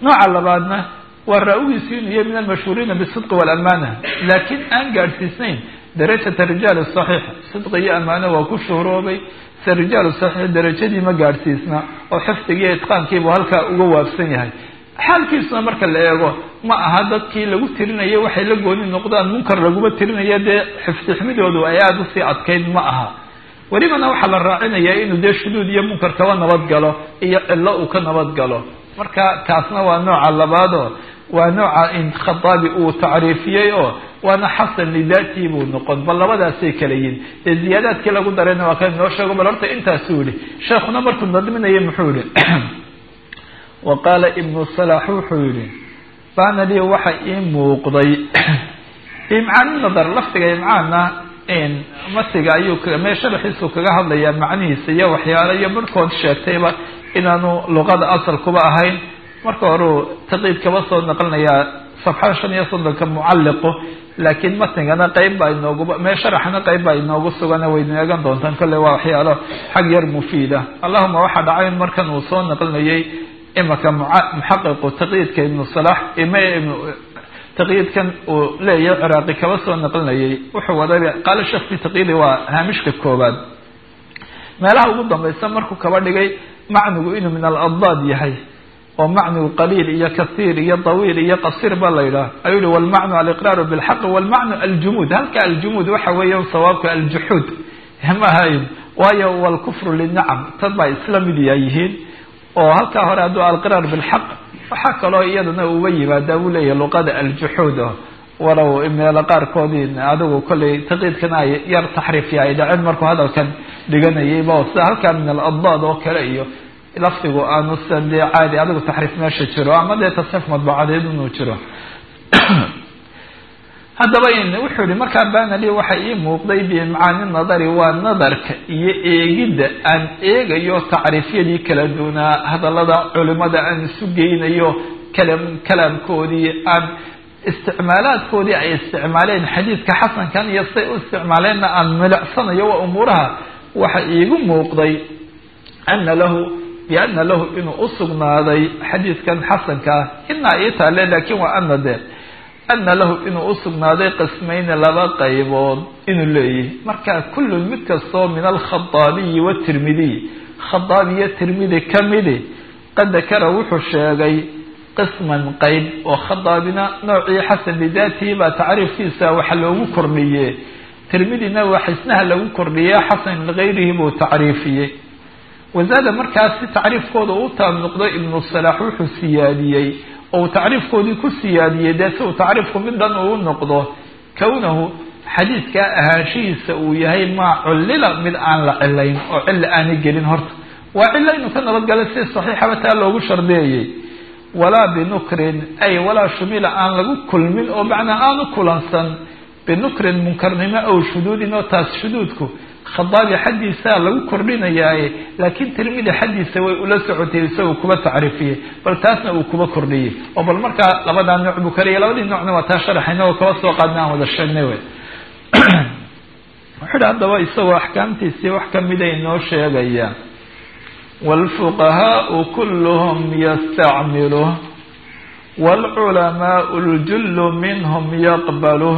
nooca labaadna waa raa-ugiisu inuu yahay min almashhuuriina bisidqi walamana laakiin aan gaadhsiisnayn darajata rijaal saxiix sidqi iyo amaano waa ku shuhroobay se rijaalu saxiix darajadii ma gaadhsiisna oo xifdigiiyo itqaankiibuu halkaa uga waabsan yahay xaalkiisuna marka la eego ma aha dadkii lagu tirinaya waxay la gooni noqdaan munkar laguma tirinaya dee xifdixmidoodu ay aada usii adkayd ma aha welibana waxaa la raacinayaa inuu dee shuduud iyo munkar kaba nabadgalo iyo cillo uu ka nabadgalo marka kaasna waa nooca labaadoo waa nooca in khataabi uu tacriifiyey oo waana xasan lidaatii buu noqon bal labadaasay kala yihin dee ziyaadaadkii lagu darayna waa kan inoo sheego bal horta intaasuu yihi sheekhuna markuu nadminaya muxuu yihi wa qaala ibnu salax wuxuu yihi baana lii waxa ii muuqday imcaani nadar lafdiga imcaanna masiga ayuu mee sharaxiisu kaga hadlayaa macnihiisa iyo waxyaalo iyo barhkood sheegtayba inaanu luqada asalkuba ahayn marka horeu taqiid kaba soo naqlinayaa safxada shan iyo soddonka mucalliqu laakiin matnigana qeyb baa inooguba mee sharaxna qeyb baa inoogu sugana waynu eegan doontaan kolley waa waxyaalo xag yar mufiida allahuma waxaa dhacay in markan uu soo naqlinayay imaka muxaqiqu taqyiidka ibnu salax ime taqyiidkan uu leeyahay ciraaqi kaba soo naqlinayay wuxuu waday qaala sheekh fi taqyiidi waa haamishka koobaad meelaha ugu dambaysa markuu kaba dhigay macnigu inuu min aladdaad yahay oo macnigu qaliil iyo kasiir iyo tawiil iyo qasiir ba la yidhaah ayuu yihi walmacnu aliqraaru bilxaqi walmacnu aljumuud halka aljumuud waxa weeya sawaabka aljuxuud mahayn waayo walkufru linacam tad baa isla mid yayihiin oo halkaa hore hadduu alqiraar bilxaq waxaa kaloo iyadana uba yimaadaa buu leeyahay luqada aljuxuud walow meelo qaarkoodii adigu kollay taqiidkana ay yar taxriifya ay dhaceen markuu hadalkan dhiganayayba sida halkaa min aladdaad oo kale iyo lafdigu aanu san dee caadi adigu taxriif meesha jiro ama dee tasxiif madbuucadeed inuu jiro haddaba wuxuu yihi markaa banali waxa ii muuqday biimcaani nadari waa nadarka iyo eegidda aan eegayo tacriifyadii kala duunaa hadallada culimada aan isu geynayo kalam kalaamkoodii aan isticmaalaadkoodii ay isticmaaleen xadiidka xasankan iyo say u isticmaaleenna aan milicsanayo waa umuuraha waxa iigu muuqday ana lahu biana lahu inuu usugnaaday xadiidkan xasanka ah inaa ii taale laakiin waa ana de ana lahu inuu usugnaaday qismayni laba qaybood inuu leeyahy marka kullun mid kastoo min alkhaaabiyi watirmidiy khaaabiyo tirmidi kamidi qad dakara wuxuu sheegay qisman qayb oo khadaabina noocii xasan lidaatihi baa tacriifkiisa waxa loogu kordhiye tirmidina waa xisnaha lagu kordhiye xasan ligayrihi buu tacriifiyey wazaada markaas si tacriifkooda u taab noqdo ibnu salaax wuxuu siyaadiyey oo uu tacriifkoodii ku siyaadiyey dee si uu tacriifku mid dhan uu noqdo kownahu xadiidkaa ahaanshihiisa uu yahay maa cullila mid aan la cilayn oo cilla aanay gelin horta waa cilo inuu ka nabadgalo si saxiixaba taa loogu shardeeyey walaa binukrin ay walaa shumila aan lagu kulmin oo macnaa aanu kulansan binukrin munkarnimo ow shuduudin oo taas shuduudku khadaabi xaddiisaa lagu kordhinayaaye laakiin tirmidi xaddiisa way ula socotay isagoo kuba tacriifiyey bal taasna uu kuba kordhiyey oo bal markaa labadaa nooc buu kariya labadii noocna waa taa sharaxayna oo kaba soo qaadna aan wada sheegnay wey wuxuu hi haddaba isagoo axkaamtiisii wax kamida inoo sheegaya wاlfuqahaau kulluhm yastacmiluh wاlculamaau اljullu minhm yaqbaluh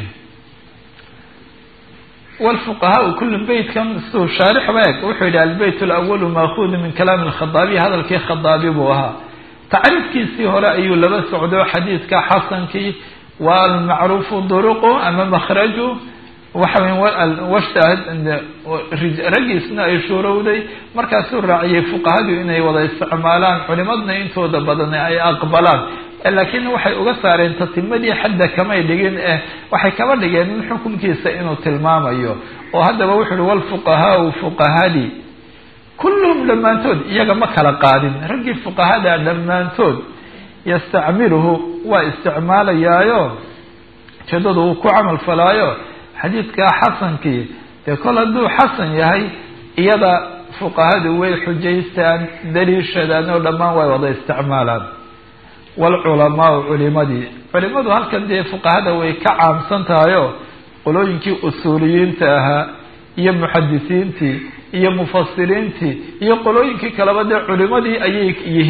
wlfuqahaau kullu beytkan siduu shaarix ba eg wuxuu yihi albeyt alawalu maakuudu min kalaami lkhadaabiy hadalkii khadaabi buu ahaa tacriifkiisii hore ayuu laba socdo xadiidka xasankii waa almacruufu duruqu ama makhraju waxa raggiisna ay shuurowday markaasuu raaciyey fuqahadu inay wada isticmaalaan culimadna intooda badan ay aqbalaan laakiin waxay uga saareen tatimadii xadda kamay dhigin eh waxay kaba dhigeen in xukunkiisa inuu tilmaamayo oo haddaba wuxu uhi walfuqahaau fuqahadii kulluhum dhammaantood iyaga ma kala qaadin raggii fuqahada dhammaantood yastacmiluhu waa isticmaalayaayo ujeedadu uu ku camal falaayo xadiidkaa xasankii dee kol hadduu xasan yahay iyada fuqahadu way xujaystaan daliishadaan oo dhammaan way wada isticmaalaan waalculamaau culimadii culimadu halkan dee fuqahada way ka caamsan tahayoo qolooyinkii usuuliyiinta ahaa iyo muxadisiintii iyo mufasiriintii iyo qolooyinkii kaleba dee culimadii ayay yihiin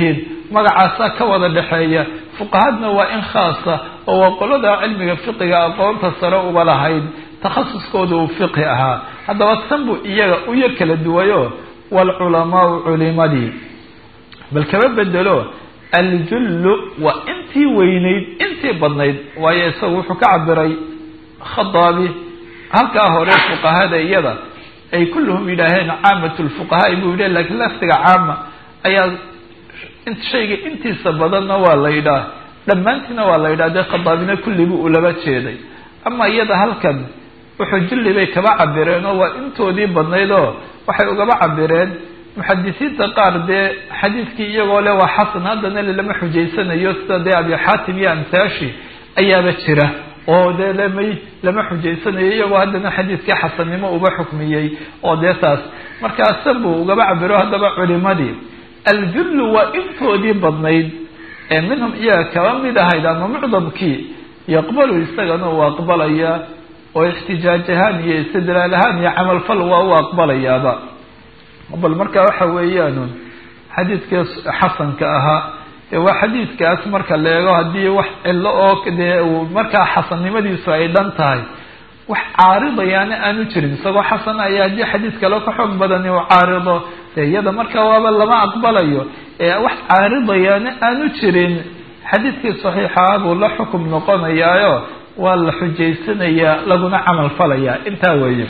magacaasaa ka wada dhexeeya fuqahadna waa in khaasa oo waa qolada cilmiga fiqiga aqoonta sare uba lahayd takhasuskooda uu fiqhi ahaa haddaba tan buu iyaga u yar kala duwayo waalculamaau culimadii bal kaba bedelo aljullu waa intii weynayd intii badnayd waayo isagu wuxuu ka cabiray khadaabi halkaa hore fuqahada iyada ay kulluhum yidhaaheen caamat lfuqahaai buu yidhi lakiin laftiga caama ayaa shayga intiisa badanna waa la yidhaah dhammaantiina waa la yidhah dee khadaabina kullibu uu laba jeeday ama iyada halkan wuxuu julli bay kaba cabireen oo waa intoodii badnayd oo waxay ugaba cabireen muxadisiinta qaar dee xadiidkii iyagoo le waa xasan haddana lama xujaysanayo sida dee abi xaatim iyo amsaashi ayaaba jira oo dee lamay lama xujaysanayo iyagoo haddana xadiidkii xasannimo uba xukmiyey oo dee taas markaasan buu ugaba cabiro haddaba culimadii aljullu waa intoodii badnayd ee minhum iyaga kaba mid ahayd ama mucdamkii yaqbalu isagana uu aqbalaya oo ixtijaaj ahaan iyo istidlaal ahaan iyo camalfal waa u aqbalayaaba bal marka waxa weeyaan xadiidkii xasanka ahaa ee waa xadiidkaas marka la eego haddii wax cilo oo dee uu markaa xasannimadiisu ay dhan tahay wax caaridayaana aanu jirin isagoo xasan ayaa haddii xadiid kale ka xoog badani uu caarido dee iyada marka waaba lama aqbalayo ee wax caaridayaana aanu jirin xadiidkii saxiixaha buu la xukum noqonayaayo waa la xujaysanayaa laguna camal falayaa intaa weeye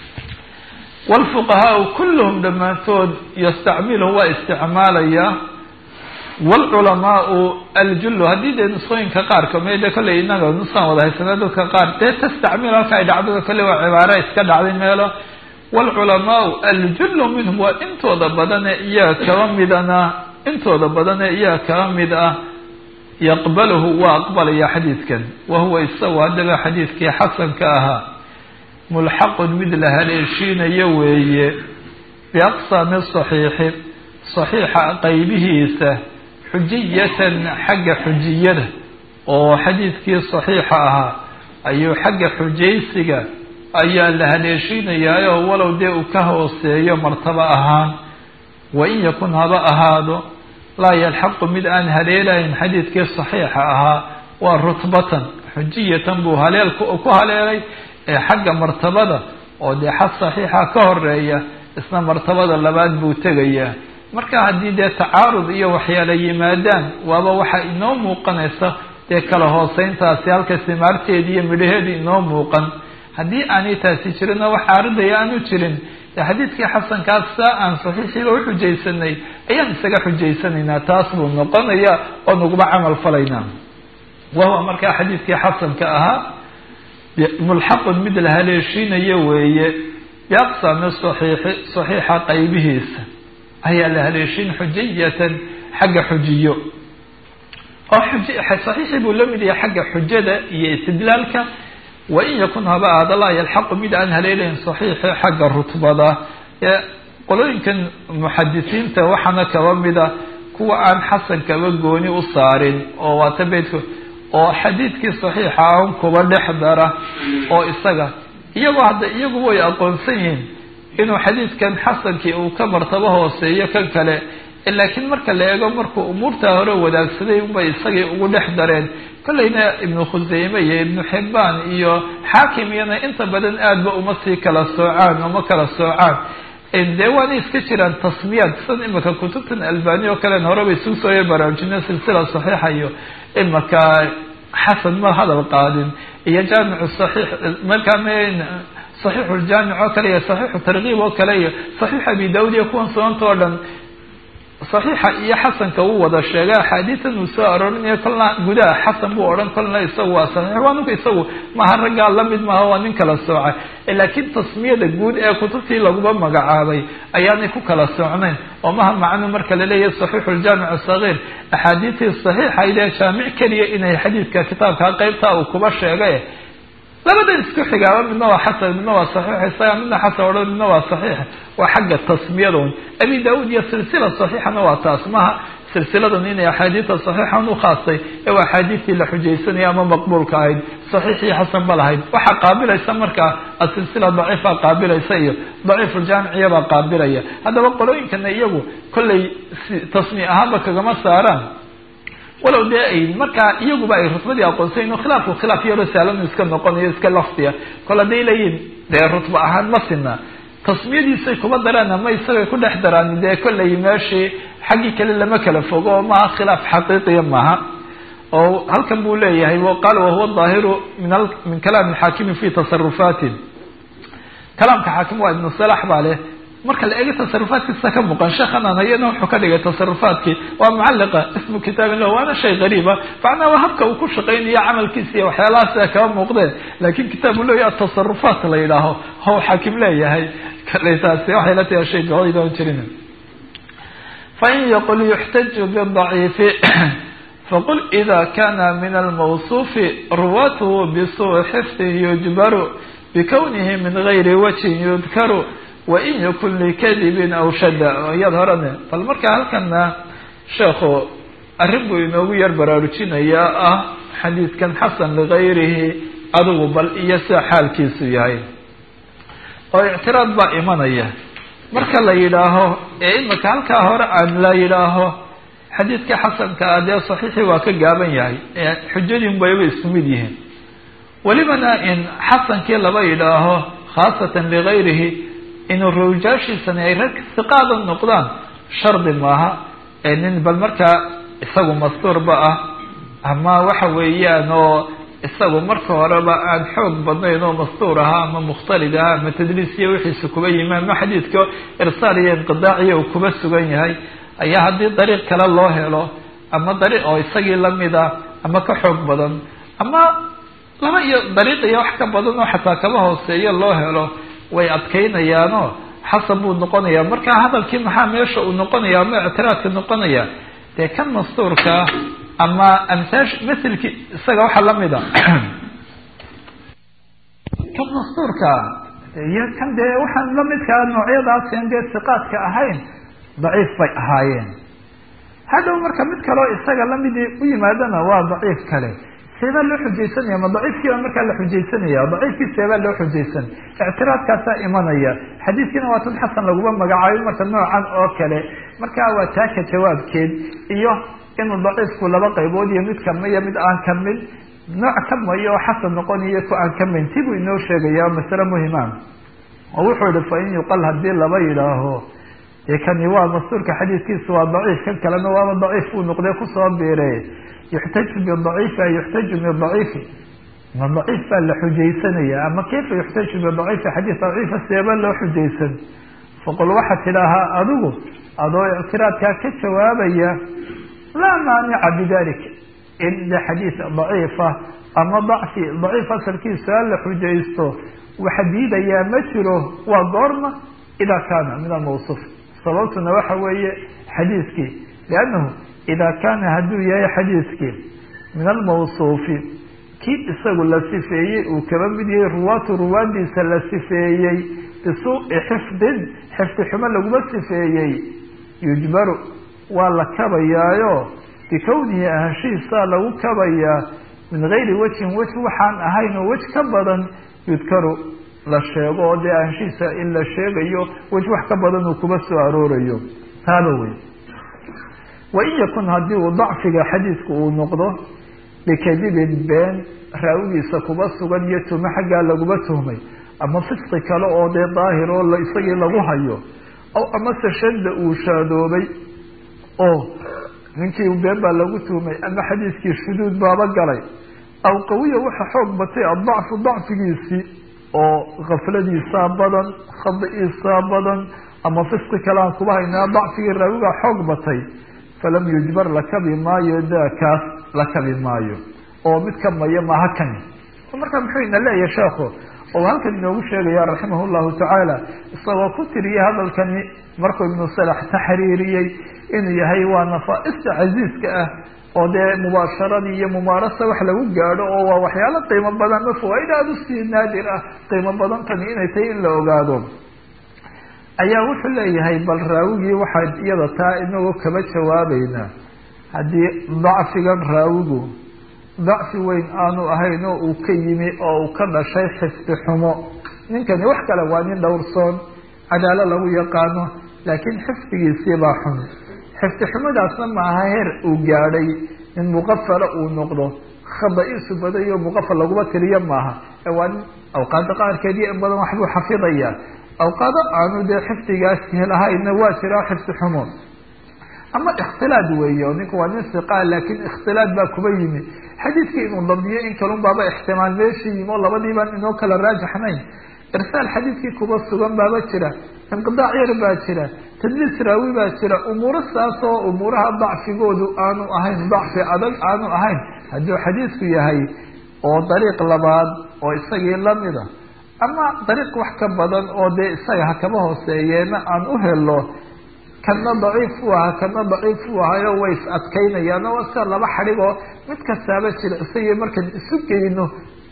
wlfuqahaau kulluhum dhammaantood yastacmiluhu waa isticmaalayaa wlculamaau aljullu haddii dee nusqooyinka qaar kamid de kolley inaga nusaan wada haysana dadka qaar dee tastacmil halka ay dhacdada kolley waa cibaara iska dhacday meelo wlculamaau aljullu minhum waa intooda badane iyaga kaba midana intooda badane iyaga kaba mid ah yaqbaluhu waa aqbalaya xadiidkan wahuwa isagu haddaba xadiidkii xasanka ahaa mulxaqun mid la haleeshiinayo weeye biaqsaami saxiixi saxiixa qaybihiisa xujiyatan xagga xujiyada oo xadiidkii saxiixa ahaa ayuu xagga xujaysiga ayaa la haleeshiinayaayo walow dee uu ka hooseeyo martabo ahaan wain yakun haba ahaado laa yalxaqu mid aan haleelayn xadiidkii saxiixa ahaa waa rutbatan xujiyatan buu haleel ku haleelay ee xagga martabada oo dee xad saxiixa ka horeeya isna martabada labaad buu tegayaa marka haddii dee tacaarud iyo waxyaala yimaadaan waaba waxaa inoo muuqanaysa dee kala hooseyntaasi halka simaarteedi iyo midhaheedu inoo muuqan haddii aanay taasi jirin oo wax caaridaya aanu jirin dee xadiidkii xasankaas saa aan saxiixiiba u xujaysanay ayaan isaga xujaysanaynaa taas buu noqonaya oo naguma camal falaynaa wahuwa markaa xadiidkii xasanka ahaa mulxaqun mid la haleeshiinayo weeye biaqsami saxiixi saxiixa qaybihiisa ayaa la haleeshin xujiyatan xagga xujiyo oo saxiixii buu la mid yahay xagga xujada iyo istidlaalka wain yakun haba aada laa yalxaqu mid aan haleelayn saxiixi xagga rutbada qolooyinkan muxadisiinta waxaana kaba mida kuwa aan xasan kaba gooni u saarin oo waata beydka oo xadiidkii saxiixa an kuba dhex dara oo isaga iyagoo hadda iyagu way aqoonsan yihiin inuu xadiidkan xasankii uu ka martabo hooseeyo kan kale laakiin marka la eego markuu umuurtaa hore wadaagsaday unbay isagii ugu dhex dareen kollayna ibnu khuseyme iyo ibnu xibbaan iyo xaakim iyana inta badan aadba uma sii kala soocaan uma kala soocaan dee waana iska jiraan tasmiyaad san imika kutubtan albani oo kalen horeba isugu soo baraarujina silsila saxiixa iyo imika xasan ma hadal qaadin iyo jaamicu saxiix markaa saxiixu ljaamic oo kale iyo saxiixu tarkiib oo kale iyo saxiix abi daawud iyo kuwan sunanta oo dhan saxiixa iyo xasanka wuu wada sheegay axaadiitan uu soo aroorinaya kolna gudaha xasan buu odhan kolna isagu waa saxiix waa ninka isagu maha raggaa lamid maaha waa nin kala soocay laakiin tasmiyada guud ee kutubtii laguba magacaabay ayaanay ku kala soocnayn oo maha macnu marka laleeyahay saxiixu ljaamic sagiir axaadiistii saxiixaydee jaamic keliya inay xadiidka kitaabka qeybta uu kuba sheegay labadan isku xigaaba midna waa xasan midna waa saxiix isaga midna xasan odhan midna waa saxiix waa xagga tasmiyada un abi daawud iyo silsila saxiixana waa taas maha silsiladan inay axaadiida saxiixan u khaastay ee waa axaadiistii la xujaysanaya ama maqbuulka ahayd saxiixii xasan ba lahayd waxaa qaabilaysa markaa asilsila daciifa qaabilaysa iyo daciifuljaamiciya baa qaabilaya haddaba qolooyinkana iyagu kollay tasmi ahaanba kagama saaraan walow dee ay markaa iyaguba ay rutbadii aqoonsayn khilaafku khilaaf yaroo saalanu iska noqonayo iska laftiya kol hadday leeyihin dee rutba ahaan ma sina tasmiyadiisay kuma daraan ama isagay ku dhex daraan dee kollay meeshii xaggii kale lama kala fogo oo maaha khilaaf xaqiiqiya maaha oo halkan buu leeyahay qaala wahuwa daahiru min min kalaami xaakimi fi tasarufaati kalaamka xaakim waa ibnu salax baa leh marka la eego tasarufaadkiisa ka muuqan sheekhanan hayana wuxuu ka dhigay tasarufaadkii waa mucalliqa ismu kitaabin lah waana shay gariiba macnaa waa habka uu ku shaqaynayo camalkiisa iyo waxyaalahaas kaba muuqdeen laakin kitaabu leeya atasarufaat la yidhaaho how xaakim leeyahay kale taasi waxay la tahay shay gaoydaan jirin fain yaqul yuxtaju bidaciifi faqul ida kana min almawsuufi ruwatuhu bisuui xifdihi yujbaru bikownihi min gayri wajhin yudkaru wain yakun likadibin aw shada iyad horane bal marka halkana sheekhu arrin buu inoogu yar baraarujinayaa ah xadiidkan xasan ligayrihi adigu bal iyo sida xaalkiisu yahay oo ictiraad baa imanaya marka la yidhaaho ee imika halkaa hore aan la yidhaaho xadiidka xasanka ah dee saxiixii waa ka gaaban yahay xujadiin bayba isku mid yihiin welibana in xasankii laba yidhaaho khaasatan ligayrihi inuu rawjaashiisani ay rag siqaada noqdaan shardi maaha ee nin bal markaa isagu mastuurba ah ama waxa weeyaan oo isagu marka horeba aan xoog badnayn oo mastuur ahaa ama mukhtalid ahaa ama tadliisiya wixiisa kuba yimi ama xadiidka irsaal iyo inqidaaciya uu kuba sugan yahay ayaa haddii dariiq kale loo helo ama dariiq oo isagii lamida ama ka xoog badan ama laba iyo dariiq iyo wax ka badan oo xataa kaba hooseeyo loo helo way adkaynayaanoo xasan buu noqonayaa marka hadalkii maxaa meesha uu noqonaya ama ictiraadka noqonaya dee kan mastuurkaa ama amsaash maselkii isaga waxaa lamida kan mastuurkaa iyo kan dee waxaan lamidkaa noocyadaasn dee siqaadka ahayn daciif bay ahaayeen hadhow marka mid kaleo isaga lamidii u yimaadana waa daciif kale seebaa loo xujaysanaya ma daciifkii baa markaa la xujaysanaya daciifkii seebaa loo xujaysan ictiraadkaasaa imanaya xadiidkiina waa tan xasan laguma magacaabay marka noocan oo kale markaa waa taaka jawaabkeed iyo inuu daciifku laba qaybood iyo mid kamiyo mid aan ka mid nooc ka mayo oo xasan noqonayo ku aan ka mayn ti buu inoo sheegaya masale muhima oo wuxuu yihi fa in yuqal hadii laba yidhaaho dee kani waa mastuurka xadiidkiisa waa daciif kan kalena waaba daciif buu noqday kusoo biire yuxtaju bidaciifi ay yuxtaju bidaciifi ma daciif baa la xujaysanaya ama kayfa yuxtaju bidaciifi xadiis daciifa seeba loo xujaysan faqul waxaad tidhaahaa adigu adoo ictiraadkaa ka jawaabaya laa maanica bidalik in de xadiis daciifa ama dacfi daciif asalkiisa la xujaysto waxa diidayaa ma jiro waa goorma idaa kaana min almawsuuf sababtuna waxa weeye xadiiskii liannahu idaa kaana hadduu yahay xadiiskii min almawsuufi kii isagu la sifeeyey uu kaba mid yahay ruwaatu ruwaadiisa la sifeeyey bisuu'i xifdin xifdi xumo laguma sifeeyey yujbaru waa la kabayaayo bikownihi ahaanshihiisaa lagu kabayaa min gayri wajhin wej waxaan ahayn oo wej ka badan yudkaru la sheego oo dee ahaanshihiisa in la sheegayo wej wax ka badan uu kuba soo aroorayo taaba wey wain yakun haddii uu dacfiga xadiidku uu noqdo bikadibin been raawigiisa kuba sugan iyo tumo xaggaa laguma tuhmay ama fisqi kale oo dee daahir oo isagii lagu hayo aw amase shadda uu shaadoobay oo ninkii been baa lagu tuhmay ama xadiiskii shuduud baaba galay aw qawiya waxa xoog batay adacfu dacfigiisii oo kafladiisaa badan khadiisaa badan ama fisqi kale aan kuba haynaa dacfigii raawigaa xoog batay falam yujbar la kabi maayo daakaas la kabi maayo oo mid ka maya maaha kani marka muxuu ina leeyahay sheekhu oo halkan inoogu sheegaya raximah llahu tacaala isagoo ku tiriyay hadalkani markuu ibnu salax taxriiriyey inuu yahay waa nafaa-ista casiiska ah oo dee mubaasharadii iyo mumaarasa wax lagu gaadho oo waa waxyaalo qiimo badan ma fawaaid aada usii naadir ah qiimo badantani inay tahay in la ogaado ayaa wuxuu leeyahay bal raawigii waxaan iyada taa inagoo kaba jawaabeynaa haddii dacfigan raawigu dacfi weyn aanu ahayn oo uu ka yimi oo uu ka dhashay xifdi xumo ninkani wax kale waa nin dhowrsoon cadaalo lagu yaqaano laakiin xifdigiisii baa xun xifdi xumadaasna maaha heer uu gaadhay in muqafala uu noqdo khada-iisu badayo muqafal laguma tiriyo maaha ee waa nin awqaada qaarkeediyo in badan waxbuu xafidaya awqaado aanu dee xifdigaasi lahayna waa jiraa xifdi xumo ama ikhtilaad weeye oo ninku waa nin siqaa laakiin ikhtilaad baa kuba yimi xadiidkii inuu dambiyo in kalun baaba ixtimaal meeshii yimi oo labadii baan inoo kala raajaxnayn irsaal xadiidkii kuba sugan baaba jira inqidaac yar baa jira tadliis raawi baa jira umuuro saas oo umuuraha dacfigoodu aanu ahayn dacfi adag aanu ahayn hadduu xadiidku yahay oo dariiq labaad oo isagii lamida ama dariiq wax ka badan oo dee isaga ha kaba hooseeyeena aan u helo kana daciif u aha kana daciif u ahayo way is adkaynayaan oo sida laba xadhigoo mid kastaaba jira isagii markaan isu geyno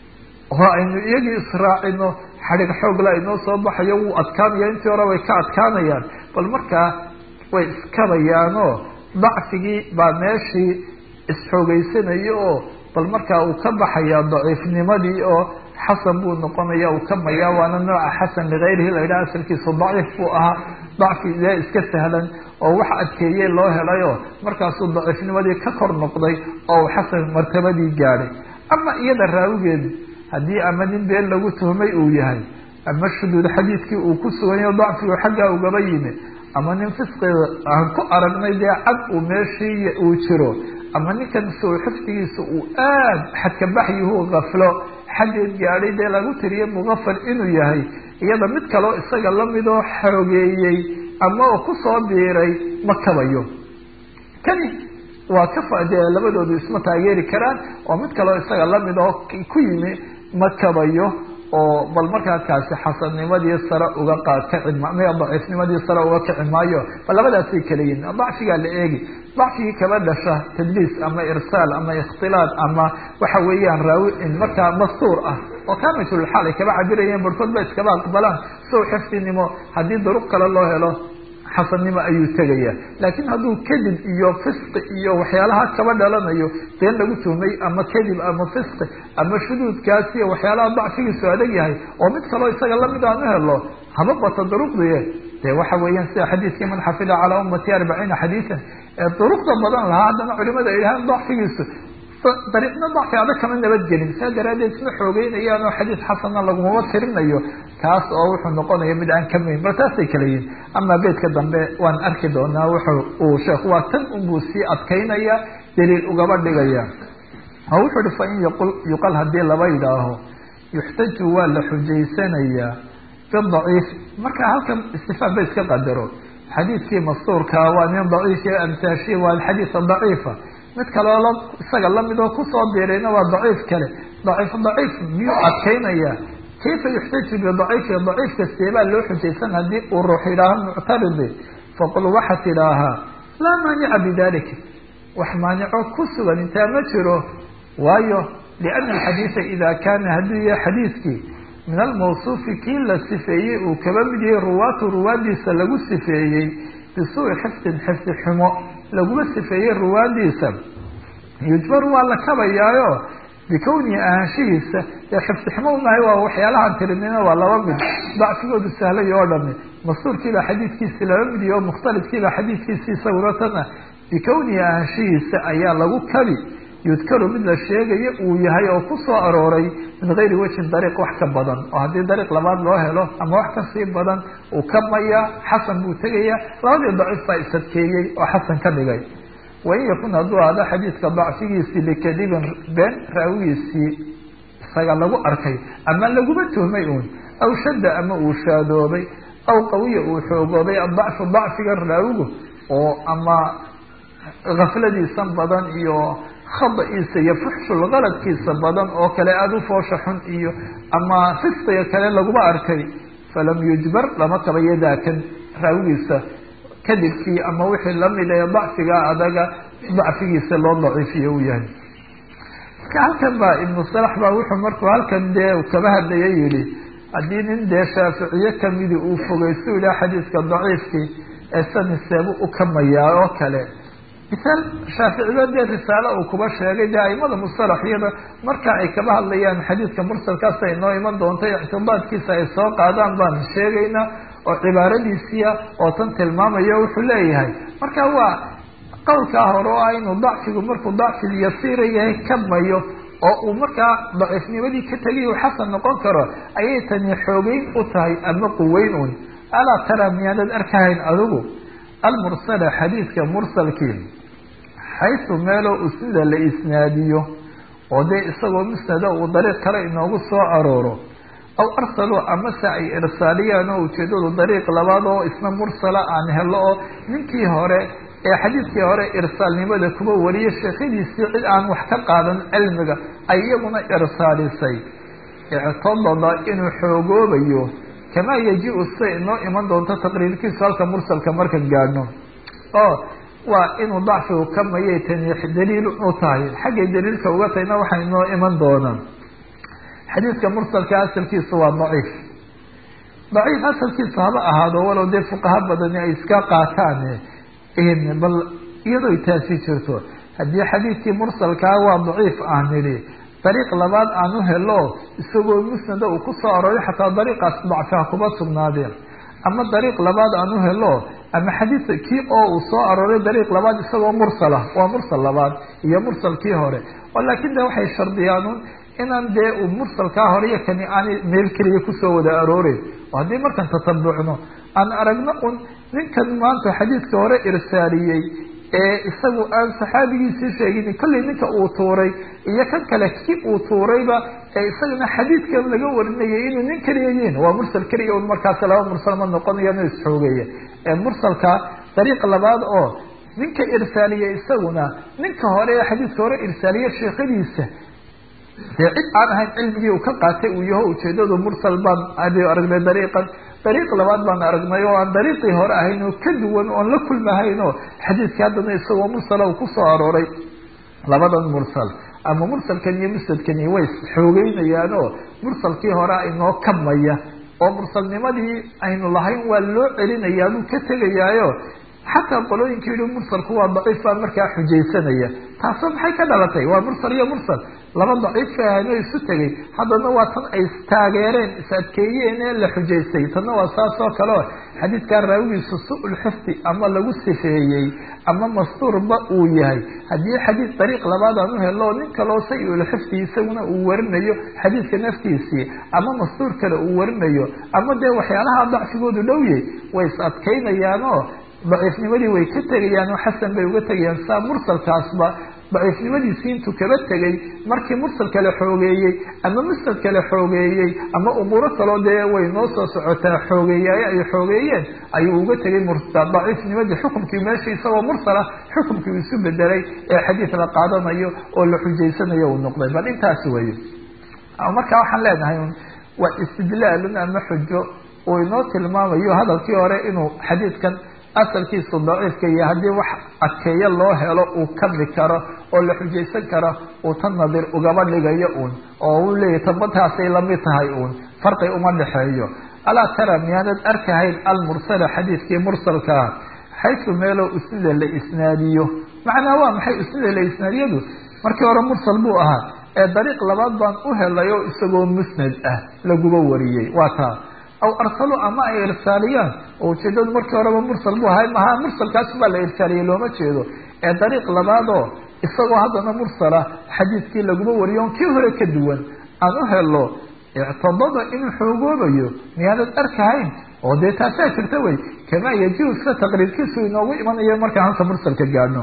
oo aynu iyagii israacino xadhig xoogla inoo soo baxayo wuu adkaanaya intii hore way ka adkaanayaan bal markaa way iskabayaanoo dacfigii baa meeshii isxoogeysanayo oo bal markaa uu ka baxaya daciifnimadii oo xasan buu noqonaya uu ka maya waana nooca xasan ligayrihi la yidhaha asalkiisu daciif buu ahaa dacfi dee iska sahlan oo wax adkeeye loo helayo markaasuu daciifnimadii ka kor noqday oo uu xasan martabadii gaadhay ama iyada raawigeedu haddii ama nin been lagu tuhmay uu yahay ama shuduud xadiidkii uu ku suganyaho dacfigu xaggaa ugaba yimi ama nin fisqiga aan ku aragnay dee cad uu meeshii uu jiro ama ninkan soo xifdigiisa uu aad xadkabaxyuhu gaflo xaggeed gaadhay dee lagu tiriye muqafal inuu yahay iyada mid kaleo isaga lamidoo xoogeeyey ama oo kusoo biiray ma kabayo kani waa ka dee labadoodu isma taageeri karaan oo mid kaleo isaga lamid oo ku yimi ma kabayo oo bal markaa kaasi xasannimadii sare uga kaci maya daciifnimadii sare uga kici maayo bal labadaasay kala yihin dacfigaa la eegi dacfigii kaba dhasha tadliis ama irsaal ama ikhtilaad ama waxa weeyaan raawi markaa mastuur ah oo kamitulxaal ay kaba cabirayeen barhkood ba iskaba aqbalaan sow xifdinimo haddii duruq kale loo helo xasannimo ayuu tegaya laakiin hadduu kadib iyo fisqi iyo waxyaalaha kaba dhalanayo been lagu tuhmay ama kadib ama fisqi ama shuduudkaas iyo waxyaalaha dacfigiisu adag yahay oo mid kaloo isaga lamid aan u helo haba bata duruqdiye de waxa weeyaan sida xadiidkii man xafida calaa ummati arbaciina xadiisan ee duruqda badan lahaa haddana culimada ay yidhahaan dacfigiisu dariiqna dacfi adag kama nabadgelin saa daraadeed isma xoogeynayaan oo xadiis xasana lagumaba tirinayo kaas oo wuxuu noqonaya mid aan kamayn bal taasay kala yihin ama beedka dambe waan arki doonaa wuxu uu sheekhu waa tan unbuu sii adkaynaya daliil ugaba dhigaya oo wuxuu ihi fain yaqul yuqal haddii laba yidhaaho yuxtaju waa la xujaysanayaa bidaciif marka halkan istifaam ba iska qadaro xadiidkii mastuurkaa waa nin daciif amtaashi waa xadiis daciifa mid kaleo la isaga lamid oo kusoo biirayna waa daciif kale daciif daciif miyuu adkaynaya kayfa yuxtaju bidaciifi daciifka seebaa loo xujaysan haddii uu ruux yidhaaho muctaridi faqul waxaad tidhaahaa laa maanica bidalika wax maanico ku sugan intaa ma jiro waayo liana alxadiida ida kaana hadduu yahay xadiidkii min almawsuufi kii la sifeeyey uu kaba mid yahay ruwaatu ruwaadiisa lagu sifeeyey bisuui xifdin xifdi xumo laguma sifeeyey ruwaadiisa yujbar waa la kabayaayo bikownihi ahaanshihiisa ee xifdi xumo unahay waa waxyaalahaan tirinina waa laba mid dacfigoodu sahlay oo dhami mastuurkiibaa xadiidkiisi laba mid iyo mukhtalifkiibaa xadiidkiisi isaguna tana bikownihi ahaanshihiisa ayaa lagu kabi yudkaru mid la sheegayo uu yahay oo ku soo arooray min gayri wajhin dariiq wax ka badan oo haddii dariiq labaad loo helo ama wax kasii badan uu kabmaya xasan buu tegaya labadii daciif baa isadkeeyey oo xasan ka dhigay wain yakun hadduu ahdo xadiidka dacfigiisii likadibin been raawigiisii isaga lagu arkay ama laguma tuhmay uun aw shadda ama uu shaadoobay aw qawiya uu xoogoobay adacfu dacfiga raawigu oo ama gafladiisan badan iyo khada-iisa iyo fuxshul qaladkiisa badan oo kale aada u foosha xun iyo ama fisqiga kale laguma arkay falam yujbar lama kabayo daakan raawigiisa kadibkii ama wixii lamid ee dacfiga adaga dacfigiisa loo daciifiyo uu yahay marka halkan baa ibnu salax baa wuxuu markuu halkan dee kaba hadlaya yihi haddii nin dee shaaficiye kamidi uu fogeysto ilah xadiidka daciifkii ee saniseebu u kamayaa oo kale misaal shaaficiba dee risaale uu kuba sheegay dee aimada mustalaxiyada marka ay kaba hadlayaan xadiidka mursalkaas ay noo iman doonto ictibaadkiisa ay soo qaadaan baan sheegaynaa oo cibaaradiisiia oo tan tilmaamayo wuxuu leeyahay marka waa qowlkaa hore oo ah inuu dacfigu markuu dacfigu yasiira yahay kamayo oo uu markaa daciifnimadii ka tegay uu xasan noqon karo ayay tani xoogeyn u tahay ama quweyn un alaa tara miyaanad arkahayn adigu almursala xadiidka mursalkii xaysu meeloo usnida la isnaadiyo oo dee isagoo musnada uu dariiq kale inoogu soo arooro aw arsaluu amase ay irsaaliyaan oo ujeedadu dariiq labaad oo isna mursala aan helo oo ninkii hore ee xadiidkii hore irsaalnimada kuba wariye sheekhadiisii cid aan wax ka qaadan cilmiga ay iyaguna irsaalisay ictadada inuu xoogoobayo kamaa yaji-u siday inoo iman doonto taqriirkiisu halka mursalka marka gaadhno oo waa inuu dacfigu kamayay tani daliil u tahay xaggay daliilka uga tahayna waxay inoo iman doonaan xadiidka mursalka asalkiisa waa daciif daciif asalkiisa haba ahaado walow dee fuqaha badani ay iska qaataan bal iyadoo taasi jirto haddii xadiidkii mursalkaa waa daciif aan nidhi dariiq labaad aan u helo isagoo musnada uu kusoo arooray xataa dariiqaas dacfiha kuma sugnaadeen ama dariiq labaad aan u helo ama xadiid kii oo uu soo arooray dariiq labaad isagoo mursala waa mursal labaad iyo mursalkii hore oo laakiin de waxay shardiyaanuun inaan dee uu mursalkaa hore iyo kani aanay meel keliya kusoo wada arooreyn oo haddii markaan tatabucno aan aragno un ninkan maanta xadiidka hore irsaaliyey ee isagu aan saxaabigiisii sheegin kollay ninka uu tuuray iyo kan kale kii uu tuurayba ee isagana xadiidkan laga warinayay inuu nin keliya yihin waa mursal keliya un markaas laba mursal ma noqonayo na isxoogeeya ee mursalka dariiq labaad oo ninka irsaaliye isaguna ninka hore ee xadiidka hore irsaaliye sheekadiisa dee cid aan ahayn cilmigii uu ka qaatay uu yaho ujeedadu mursal baan aragnay dariiqan dariiq labaad baan aragnay oo aan dariiqii hore ahayn oo ka duwan oon la kulmahayn oo xadiidkii haddana isagoo mursala uu kusoo arooray labadan mursal ama mursalkan iyo musnadkani way xoogeynayaan oo mursalkii hore inoo kamaya oo mursalnimadii aynu lahayn waa loo celinayaa buu ka tegayaayo xataa qolooyinka yihi mursalku waa daciif baa markaa xujaysanaya taasoo maxay ka dhalatay waa mursal iyo mursal laba daciifka ahayn oo isu tegay haddana waa tan ay taageereen is adkeeyeen ee la xujaystay tanna waa saas oo kale o xadiidkaa raawigiisu su-ul xifdi ama lagu sifeeyey ama mastuurba uu yahay haddii xadiid dariiq labaad aan u helo nin kaloo say-ul xifdi isaguna uu warinayo xadiidka naftiisii ama mastuur kale uu warinayo ama dee waxyaalaha dacfigoodu dhowye way is adkaynayaanoo daciifnimadii way ka tegayaan oo xasan bay uga tegayaan saa mursalkaasba daciifnimadiisii intuu kaba tegay markii mursal kale xoogeeyey ama musnad kale xoogeeyey ama umuuro kaloo dee way noo soo socotaa xoogeeyaye ay xoogeeyeen ayuu uga tegay daciifnimadii xukumkii meesha isagoo mursala xukumkii uu isu bedelay ee xadiid la qaadanayo oo la xujaysanayo uu noqday bal intaas weeye marka waxaan leenahay waa istidlaalun ama xujo uu inoo tilmaamayo hadalkii hore inuu xadiidkan asalkiisu daciifka iyo haddii wax adkeeyo loo helo uu kami karo oo la xujaysan karo uu tan nadir ugaba dhigayo uun oo uu leeyahy tanbataasay lamid tahay uun farqi uma dhexeeyo alaa tara miyaanad arkahayn almursala xadiidkii mursalkaa xaysu meeloo usnida la isnaadiyo macnaa waa maxay usnida la isnaadiyadu markii hore mursal buu ahaa ee dariiq labaad baan u helay oo isagoo musnad ah laguba wariyey waa taa aw arsalu ama ay irsaaliyaan oo ujeedadu markii horeba mursal buu ahay maha mursalkaas baa la irsaaliyey looma jeedo ee dariiq labaadoo isagoo haddana mursala xadiidkii laguma wariyo on kii hore ka duwan aan u helo ictadada inuu xoogoobayo miyaanad arkahayn oo dee taasaa jirta wey kamaa yajiu sida taqriirkiisu inoogu imanayo markaan halka mursalka gaadhno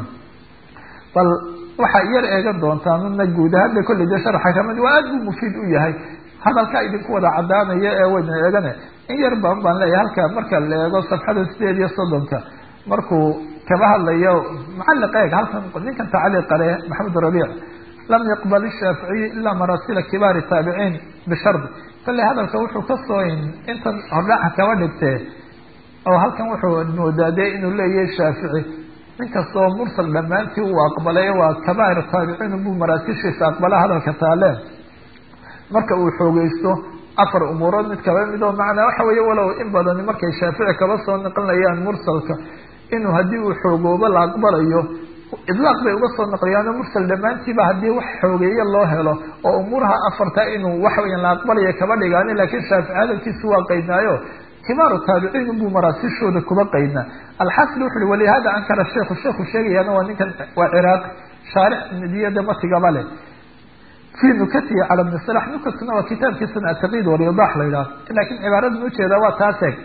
bal waxaa yar eegan doontaa midna guud ahaan ba kolley dee sharaxa kamid waa aad buu mufiid u yahay hadalkaa idinku wada cadaanaya ee wayna eegane in yar baan baan leeyahay halka marka la eego safxada sideed iyo soddonka markuu kaba hadlayo macaliq eeg halkan ninkan tacliiqa leh maxamed rabiic lam yaqbal ishaaficiyu ilaa marasila kibaari taabiciin bishardi kolley hadalka wuxuu kasoo intan hordhaca kaba dhigtee oo halkan wuxuu moodaa dee inuu leeyahay shaafici nin kastoo mursal dhammaantii uu aqbalay waa kabair taabiciin buu maraasilshiisa aqbala hadalka taaleen marka uu xoogeysto afar umuurood mid kaba mid oo macnaa waxa weeye walow in badani markay shaafici kaba soo naqlinayaan mursalka inuu haddii uu xoogoobo la aqbalayo idlaaq bay uga soo naqliyaano mursal dhammaantiiba haddii wax xoogeeye loo helo oo umuuraha afarta inuu wax weyan la aqbalaya kaba dhigaani laakiin shaafici hadalkiisu waa qaydnaayo kibaaru taabiciin unbuu maraasishooda kuba qaydnaa alxasil wuxu uhi walihada ankara sheikhu sheikhu sheegayaana waa ninkan waa ciraaqi shaarix nidiyada matigaba leh fi nukatihi cala bni salax nukatuna waa kitaabkiisana ataqid walidax la yidhaha lakin cibaaradan ujeeda waa taaseg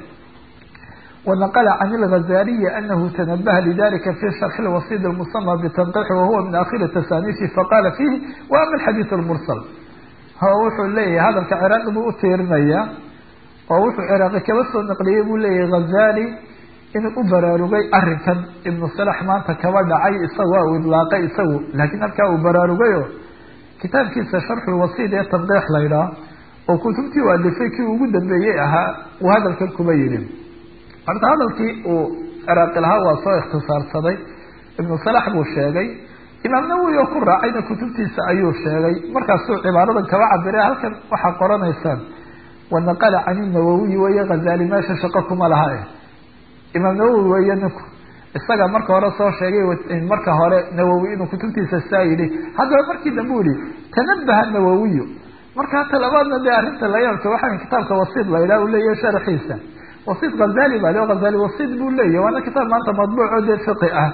wanaqla can ilghazaliyi anahu tanabaha lidalika fi sharxi lwasid lmusama bitanqixi wahuwa min akhiri tasaniifi faqala fihi wa ama alxadiid lmursal wuxuu leeyahay hadalka ciraaqi buu utiirinaya oo wuxuu ciraaqi kaba soo naqliyey buu leeyahay ghazali inuu u baraarugay arrinkan ibnu salax maanta kaba dhacay isaga waa uu idlaaqay isagu laakiin halkaa uu baraarugayo kitaabkiisa sharxulwasiid ee tanqiix la ydhaah oo kutubtii u alifay kii ugu dambeeyey ahaa uu hadalkan kuba yidhi horta hadalkii uu ciraaqi lahaa waa soo ikhtisaarsaday ibnu salax buu sheegay imaam nawowi oo ku raacayna kutubtiisa ayuu sheegay markaasuu cibaaradan kaba cabiray halkan waxaa qoranaysaan wanaqala can inawowiyi weeye khazali meesha shaqo kuma laha eh imaam nawowi weeye ninku isaga marka hore soo sheegay marka hore nawowi inuu kutubtiisa saa yidhi haddaba markii dambe u yihi tanabaha nawowiyu marka talabaadna dee arrinta layaabka waxaa kitaabka wasiid la yidhaha u leeyahy sharxiisa wasiid khazali baa le khazali wasiid buu leeyahy waana kitaab maanta madbuuc oo dee fiqi ah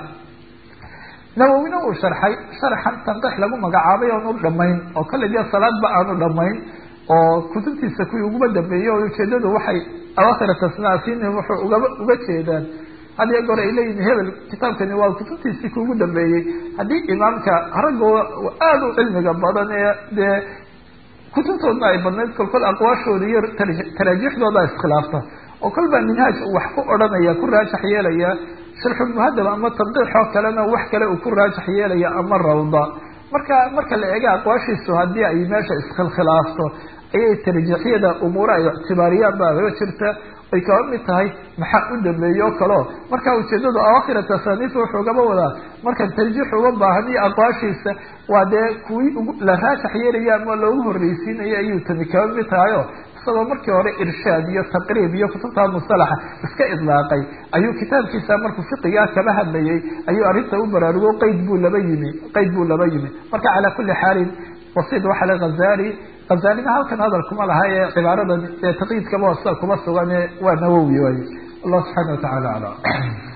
nawowina uu sharxay sharxan tanqix lagu magacaabay oonu dhamayn oo kale dee salaadba aanu dhamayn oo kutubtiisa kuwii uguba dambeeyey oo ujeedadu waxay awakhira tasnaasiini wuxuu ugaba uga jeedaan had iyo goor ay leeyihin hebel kitaabkani waa kutubtiisii kuugu dambeeyey haddii imaamka ragga aada u cilmiga badan ee dee kutubtoodna ay badnayd kolkol aqwaashooda iyo taraajiixdooda iskhilaafta oo kol baa minhaaj wax ku odhanaya ku raajax yeelaya sharxulmuhadab ama tanqiixoo kalena wax kale uu ku raajax yeelaya ama rawda marka marka la eega aqwaashiisu haddii ay meesha iskhilkhilaafto ayay tarjiixyada umuura ay ictibaariyaan baa jirta ay kaba mid tahay maxaa u dambeeye o kaleo marka ujeedadu awakhira tasaniif wuxuu gaba wadaa marka tarjiix uma baahan iyo aqwaashiisa waa dee kuwii la raajax yeelaya ama loogu horreysiinaya ayuu tani kaba mid tahayo isagoo markii hore irshaad iyo taqriib iyo kutubta musalaxa iska idlaaqay ayuu kitaabkiisa markuu fiqigaa kaba hadlayay ayuu arrinta u baraarugo qayd buu laba yimi qayd buu laba yimi marka calaa kuli xaalin wasiid waxa le khazali khazalina halkan hadal kuma laha ee cibaaradan ee taqyiidkaba waa sida kuma sugan waa nawowi waay allah subxaana watacala aclam